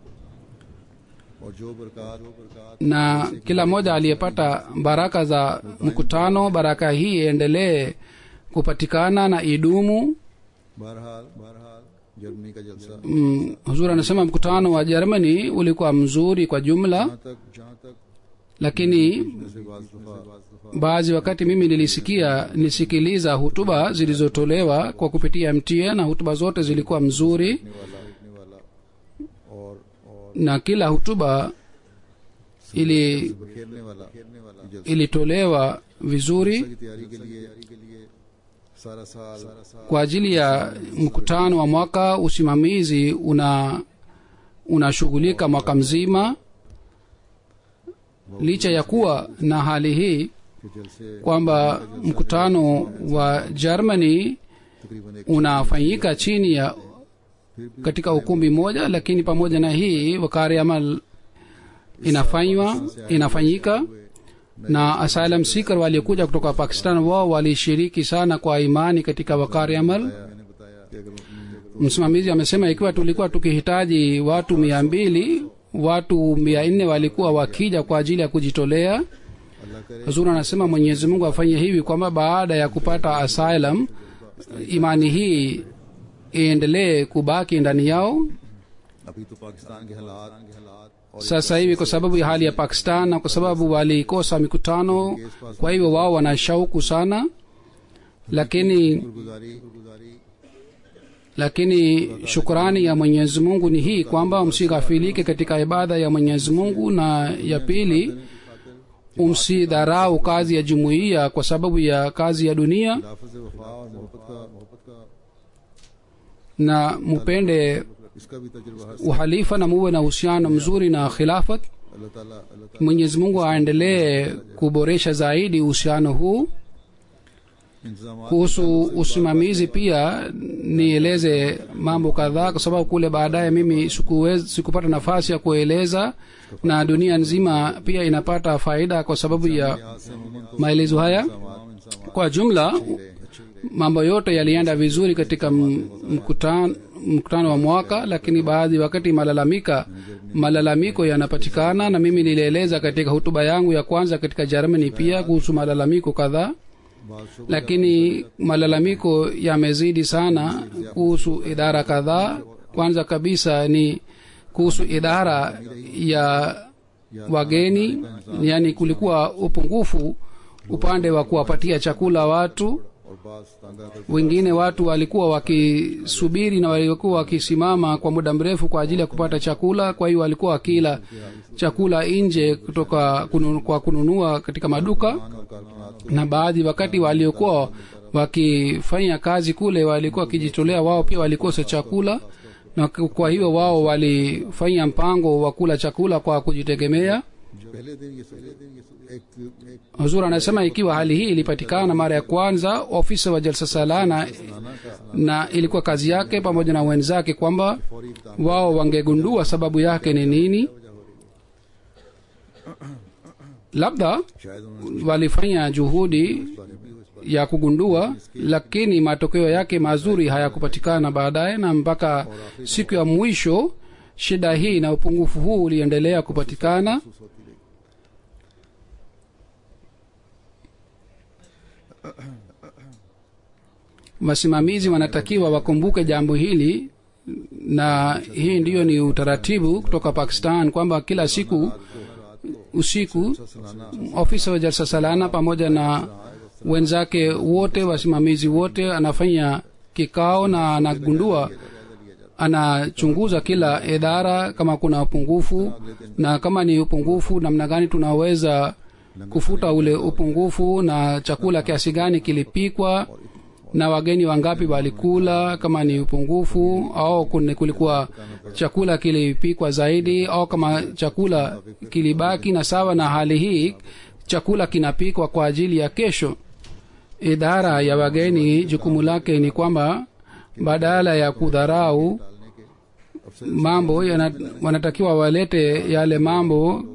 और जो बरकत जो बरकत na kila mmoja aliyepata baraka za mkutano baraka hii iendelee kupatikana na idumu बहरहाल बहरहाल जर्मनी का जलसा mm, huzuri anasema mkutano wa germany ulikuwa mzuri kwa jumla जहाँ तक जहाँ तक lakini जैसे बाज दफा बाज दफा baadhi wakati mimi nilisikia nilisikiliza hutuba zilizotolewa kwa kupitia mta na hutuba zote zilikuwa mzuri लिखने वाला लिखने वाला और और na kila hutuba ili खेलने वाला खेलने वाला जलसे ilitolewa vizuri की तैयारी के लिए के लिए सारा साल सारा साल kwa ajili ya mkutano wa mwaka usimamizi una unashughulika mwaka mzima licha ya kuwa na hali hii के जलसे kwamba mkutano wa germany तकरीबन एक unafanyika chini ya katika ukumbi mmoja lakini pamoja na hii wakari amal inafanywa inafanyika na asylum seeker waliokuja kutoka pakistan wao walishiriki sana kwa imani katika wakari amal मैंने बताया कि अगर msimamizi amesema ikiwa tulikuwa tukihitaji watu mia mbili watu mia nne walikuwa wakija kwa ajili ya kujitolea अल्लाह करे huzuri anasema mwenyezi mungu afanye hivi kwamba baada ya kupata asylum imani hii iendelee kubaki ndani yao अभी तो पाकिस्तान के हालात के हालात और sasa hivi kwa sababu ya hali ya pakistan na kwa sababu walikosa mikutano kwa hivyo wao wana shauku sana lakini गुजारी गुजारी lakini shukrani ya mwenyezi mungu ni hii kwamba msighafilike katika ibada ya mwenyezi mungu na ya pili umsidharau kazi ya jumuiya kwa sababu ya kazi ya dunia लाफज वफा और मोहब्बत का मोहब्बत का na mupende इसका भी तजुर्बा है uhalifa na muwe na uhusiano mzuri na khilafat अल्लाह ताला अल्लाह ताला mwenyezi mungu aendelee kuboresha zaidi uhusiano huu इंतजाम kuhusu usimamizi pia nieleze mambo kadhaa kwa sababu kule baadaye mimi sikuwez, sikupata nafasi ya kueleza na dunia nzima pia inapata faida kwa sababu ya यहाँ से उमूमन तो maelezo haya तमाम इंतजाम kwa jumla अच्छे ही रहे mambo yote yalienda vizuri katika m- mkutano mkutano wa mwaka lakini baadhi wakati malalamika malalamiko yanapatikana na mimi nilieleza katika hutuba yangu ya kwanza katika germany pia kuhusu malalamiko kadhaa बात शुभ lakini malalamiko yamezidi sana kuhusu idara kadhaa kwanza kabisa ni kuhusu idara ya wageni yani kulikuwa upungufu upande wa kuwapatia chakula watu और बात तंगा कर wengine watu walikuwa wakisubiri na walikuwa wakisimama kwa muda mrefu kwa ajili ya kupata chakula kwa hiyo walikuwa wakila chakula nje kutoka kunu, kwa kununua katika maduka कारखाना na baadhi wakati waliokuwa wakifanya kazi kule walikuwa wakijitolea wao pia walikosa chakula na k- kwa hiyo wao walifanya mpango wa kula chakula kwa kujitegemea जो पहले दिन ये पहले दिन ये एक एक huzur anasema ikiwa hali hii ilipatikana mara ya kwanza ofisa wa jalsa salana na ilikuwa kazi yake pamoja na wenzake kwamba फौरी इकदाम wao wangegundua sababu yake ni nini labda शायद उन्होंने walifanya juhudi इस बारे में इस ya kugundua lakini matokeo yake mazuri hayakupatikana baadaye na mpaka siku ya mwisho shida hii na upungufu huu uliendelea kupatikana महसूस होती रही wasimamizi wanatakiwa wakumbuke jambo hili na hii ndiyo ni utaratibu kutoka pakistan kwamba kila siku usiku सलाना ofisa wa jalsa salana pamoja na wenzake wote wasimamizi wote anafanya kikao na anagundua anachunguza kila idara kama kuna upungufu na kama ni upungufu namna gani tunaweza kufuta ule upungufu na chakula kiasi gani kilipikwa na wageni wangapi walikula kama ni upungufu au kune- kulikuwa chakula kilipikwa zaidi au kama chakula kilibaki na sawa na hali hii chakula kinapikwa kwa ajili ya kesho idara ya wageni jukumu lake ni kwamba badala ya kudharau mambo yana, wanatakiwa walete yale mambo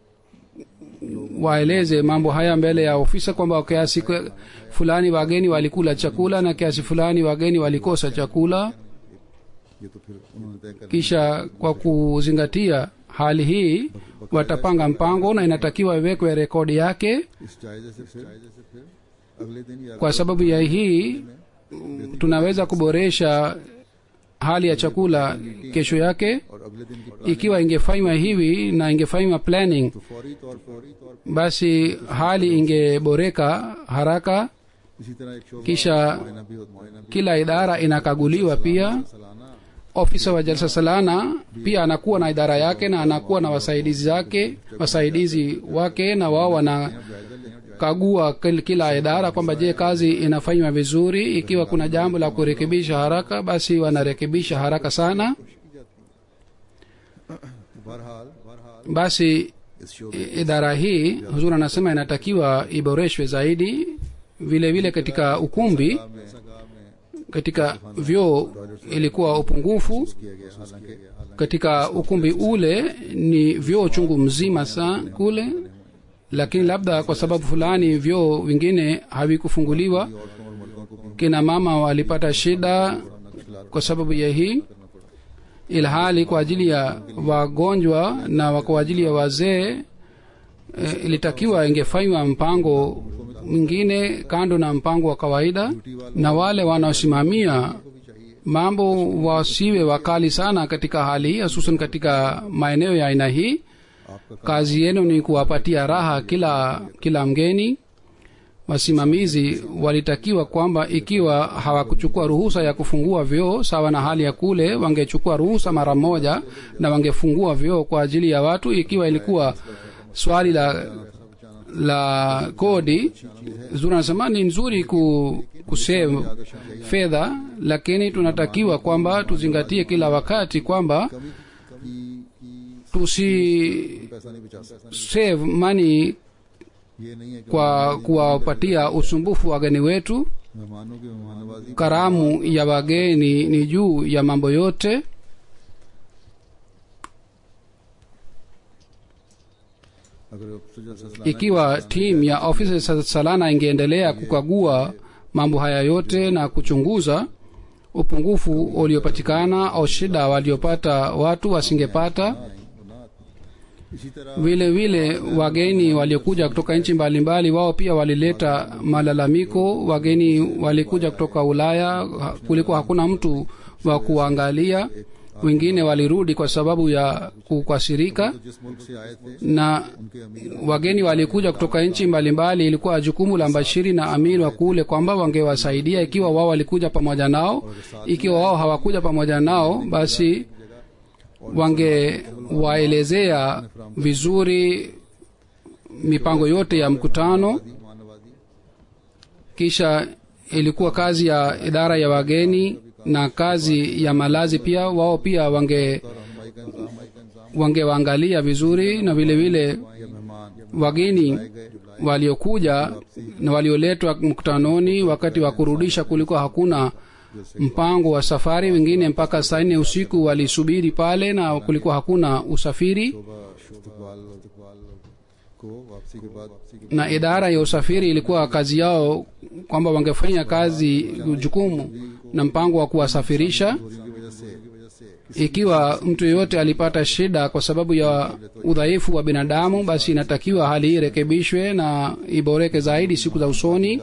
waeleze mambo haya mbele ya ofisa kwamba kiasi kwe- fulani wageni walikula chakula na kiasi fulani wageni walikosa chakula ये तो फिर उन्होंने तय कर kisha kwa kuzingatia hali hii watapanga mpango na inatakiwa iwekwe rekodi yake इस जायजे से फिर जायजे से फिर अगले दिन या kwa sababu ya hii tunaweza kuboresha hali ya chakula kesho yake और अगले दिन की ikiwa ingefanywa hivi na ingefanywa planning तो फौरी तौर फौरी तौर पर basi hali ingeboreka haraka इसी तरह एक शोबा kisha मुआयना भी होता मुआयना भी kila idara inakaguliwa pia सालाना ofisa wa jalsa salana pia anakuwa na idara yake na anakuwa na wasaidizi zake wasaidizi wake na wao wanakagua kil- kila idara kwamba je kazi inafanywa vizuri ikiwa kuna jambo la kurekebisha haraka basi wanarekebisha haraka sana बहरहाल बहरहाल basi इस शोबे i- idara hii huzur anasema inatakiwa iboreshwe zaidi vile vile katika ukumbi में सगा में katika vyoo ilikuwa upungufu किया गया हालांकि हालांकि katika ukumbi ule ni vyoo chungu mzima sa kule lakini labda kwa sababu fulani vyoo vingine havikufunguliwa औरतों और मर्दों को भी kina mama walipata shida kwa sababu ya hii ilhali kwa ajili ya wagonjwa na kwa ajili ya wazee e, ilitakiwa ingefanywa mpango mwingine kando na mpango wa kawaida na wale wanaosimamia mambo wasiwe wakali sana katika hali hii hususan katika maeneo ya aina hii आपका kazi yenu ni kuwapatia raha kila kila mgeni wasimamizi walitakiwa kwamba ikiwa hawakuchukua ruhusa ya kufungua vyoo sawa na hali ya kule wangechukua ruhusa mara moja na wangefungua vyoo kwa ajili ya watu ikiwa ilikuwa swali la la kodi zuri anasema ni nzuri ku, kusave fedha lakini tunatakiwa kwamba tuzingatie kila wakati kwamba कभी की की tusi पैसा नहीं बचा सकते save money ये नहीं है कि kwa kuwapatia usumbufu wageni wetu मेहमानों की मेहमान नवाजी karamu ya wageni ni juu ya mambo yote अगर अफसर जलसा सालाना ikiwa timu ya ofisi sa- salana ingeendelea kukagua mambo haya yote na kuchunguza upungufu uliopatikana au shida waliopata watu wasingepata वो ना आती। इसी तरह vile vile wageni waliokuja kutoka nchi mbalimbali wao pia walileta malalamiko wageni walikuja kutoka ulaya ha- kulikuwa hakuna mtu wa kuangalia wengine walirudi kwa sababu ya kukasirika तो जिस मुल्क से आए थे na उनके अमीर wageni walikuja kutoka nchi mbalimbali ilikuwa jukumu la mbashiri na amir wa kule kwamba wangewasaidia ikiwa wao walikuja pamoja nao ikiwa wao hawakuja pamoja nao basi wangewaelezea vizuri mipango yote ya mkutano मेहमान नवाजी kisha ilikuwa kazi ya idara ya wageni na kazi ya malazi pia wao pia wange और रहनुमाई का इंतजाम का इंतजाम wangewaangalia vizuri na vile vile या मेहमान wageni waliokuja na walioletwa mkutanoni wakati wa kurudisha kulikuwa hakuna mpango wa safari wengine mpaka saa nne usiku walisubiri pale na kulikuwa hakuna usafiri इस्तकबाल इस्तकबाल को वापसी के बाद वापसी के na idara ya usafiri ilikuwa kazi yao kwamba wangefanya kazi jukumu na mpango wa kuwasafirisha दूरी की वजह से की वजह से ikiwa mtu yeyote alipata shida kwa sababu ya udhaifu wa binadamu basi inatakiwa hali hii irekebishwe na iboreke zaidi siku za usoni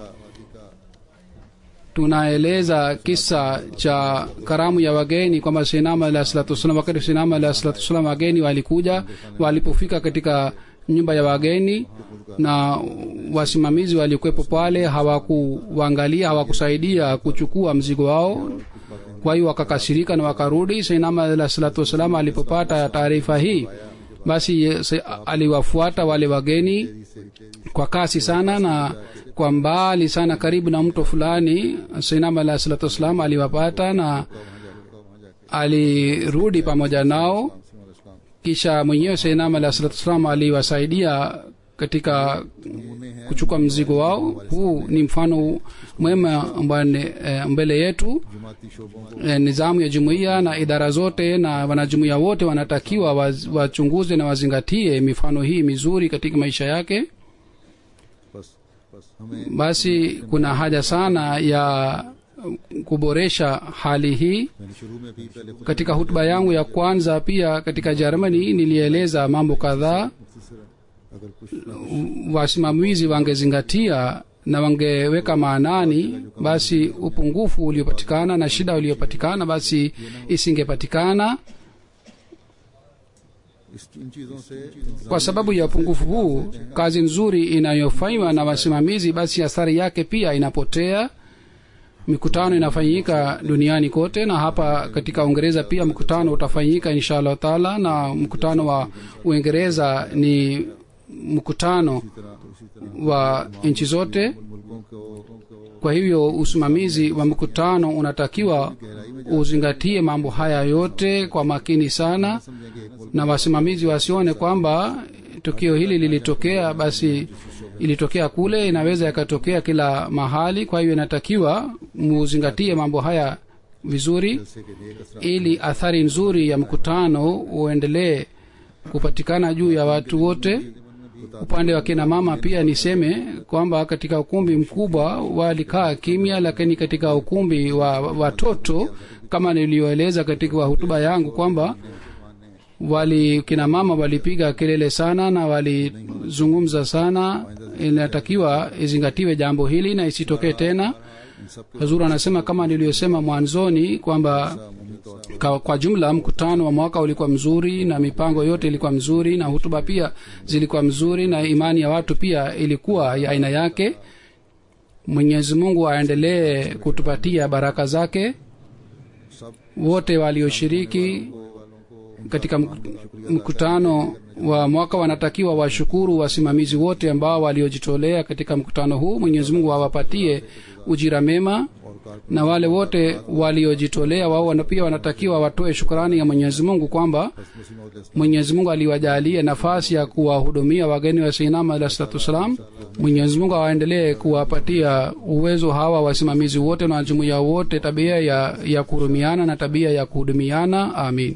tunaeleza kisa cha karamu ya wageni kwamba sinama alah salatu wassalam wakati sinama alah salatu wassalam wageni walikuja walipofika katika nyumba ya wageni na wasimamizi walikuwepo pale hawakuwaangalia hawakusaidia kuchukua mzigo wao kwa hiyo wakakasirika na wakarudi sainama alah salatu wassalam alipopata taarifa hii basi se- aliwafuata wale wageni kwa kasi sana na kwa mbali sana karibu na mto fulani sainama alah salatu wassalam aliwapata na alirudi pamoja nao kisha mwenyewe sainama alah salatu wassalam aliwasaidia katika kuchukua mzigo wao huu ni mfano mwema mbane, e, mbele yetu जमाती शोबों को e, nizamu ya jumuiya na idara zote na wanajumuiya wote wanatakiwa waz- wachunguze na wazingatie mifano hii mizuri katika maisha yake बस बस हमें basi kuna haja sana ya kuboresha hali hii मैंने शुरू में भी पहले खुद katika hutuba yangu ya kwanza pia katika germany nilieleza mambo kadhaa मुख्तसर अगर कुछ wasimamizi wangezingatia na wangeweka maanani basi upungufu uliopatikana na shida uliopatikana basi isingepatikana इस इन चीजों से kwa sababu ya upungufu huu kazi nzuri inayofanywa na wasimamizi basi athari yake pia inapotea mikutano inafanyika duniani kote na hapa katika uingereza pia mkutano utafanyika insha allahu taala na mkutano wa uingereza ni mkutano wa nchi zote मुल्कों को kwa hivyo usimamizi wa mkutano unatakiwa uzingatie mambo haya yote kwa makini sana समझेंगे एक मुल्क na wasimamizi wasione kwamba tukio hili lilitokea basi ilitokea kule inaweza yakatokea kila mahali kwa hivyo inatakiwa muzingatie mambo haya vizuri से के नेक असर ili athari nzuri ya mkutano uendelee kupatikana juu ya watu wote upande wa kina mama pia niseme kwamba katika ukumbi mkubwa walikaa kimya lakini katika ukumbi wa watoto kama nilioeleza katika hutuba yangu kwamba wali kina mama walipiga kelele sana na walizungumza sana inatakiwa izingatiwe jambo hili na isitokee tena इन सब hazur anasema kama niliyosema mwanzoni kwamba अमूमी तौर kwa, kwa jumla mkutano wa mwaka ulikuwa mzuri na mipango yote ilikuwa mzuri na hutuba pia zilikuwa mzuri na imani ya watu pia ilikuwa ya aina yake mwenyezi mungu aendelee kutupatia baraka zake सब wote walioshiriki katika mk- mkutano wa mwaka wanatakiwa washukuru wasimamizi wote ambao waliojitolea katika mkutano huu mwenyezi mungu awapatie ujira mema और na wale wote waliojitolea wao wana- pia wanatakiwa watoe shukrani ya mwenyezi mungu kwamba मुस्लिम और mwenyezi mungu aliwajalia nafasi ya kuwahudumia wageni wa sinama alah salatu wassalam mwenyezi mungu awaendelee kuwapatia uwezo hawa wasimamizi wote na jumuiya wote tabia ya, ya kuhurumiana na tabia ya kuhudumiana amin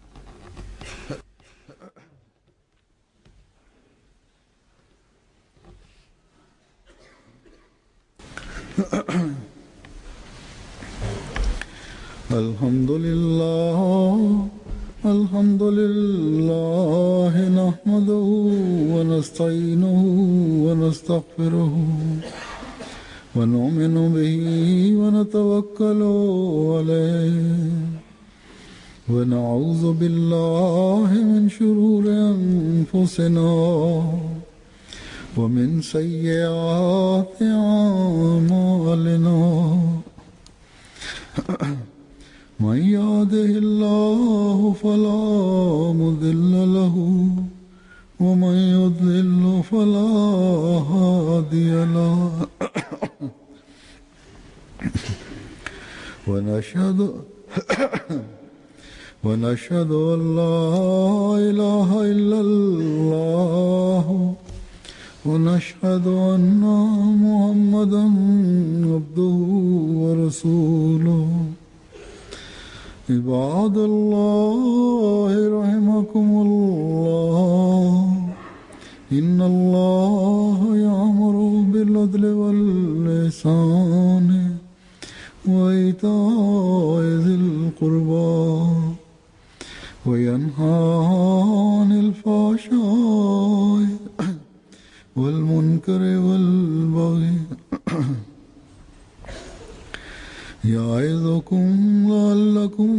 الحمد لله الحمد لله نحمده ونستعينه ونستغفره ونؤمن به ونتوكل عليه ونعوذ بالله من شرور أنفسنا ومن سيئات أعمالنا من يهده الله فلا مضل له ومن يضلل فلا هادي له ونشهد ونشهد أن لا إله إلا الله ونشهد أن محمدا عبده ورسوله عباد الله رحمكم الله إن الله يأمر بالعدل واللسان وإيتاء ذي القربى وينهى عن الفحشاء والمنكر والبغي يعظكم لعلكم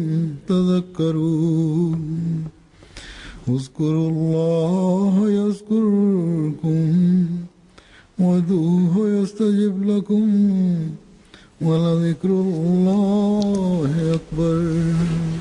تذكرون اذكروا الله يذكركم وادعوه يستجب لكم ولذكر الله أكبر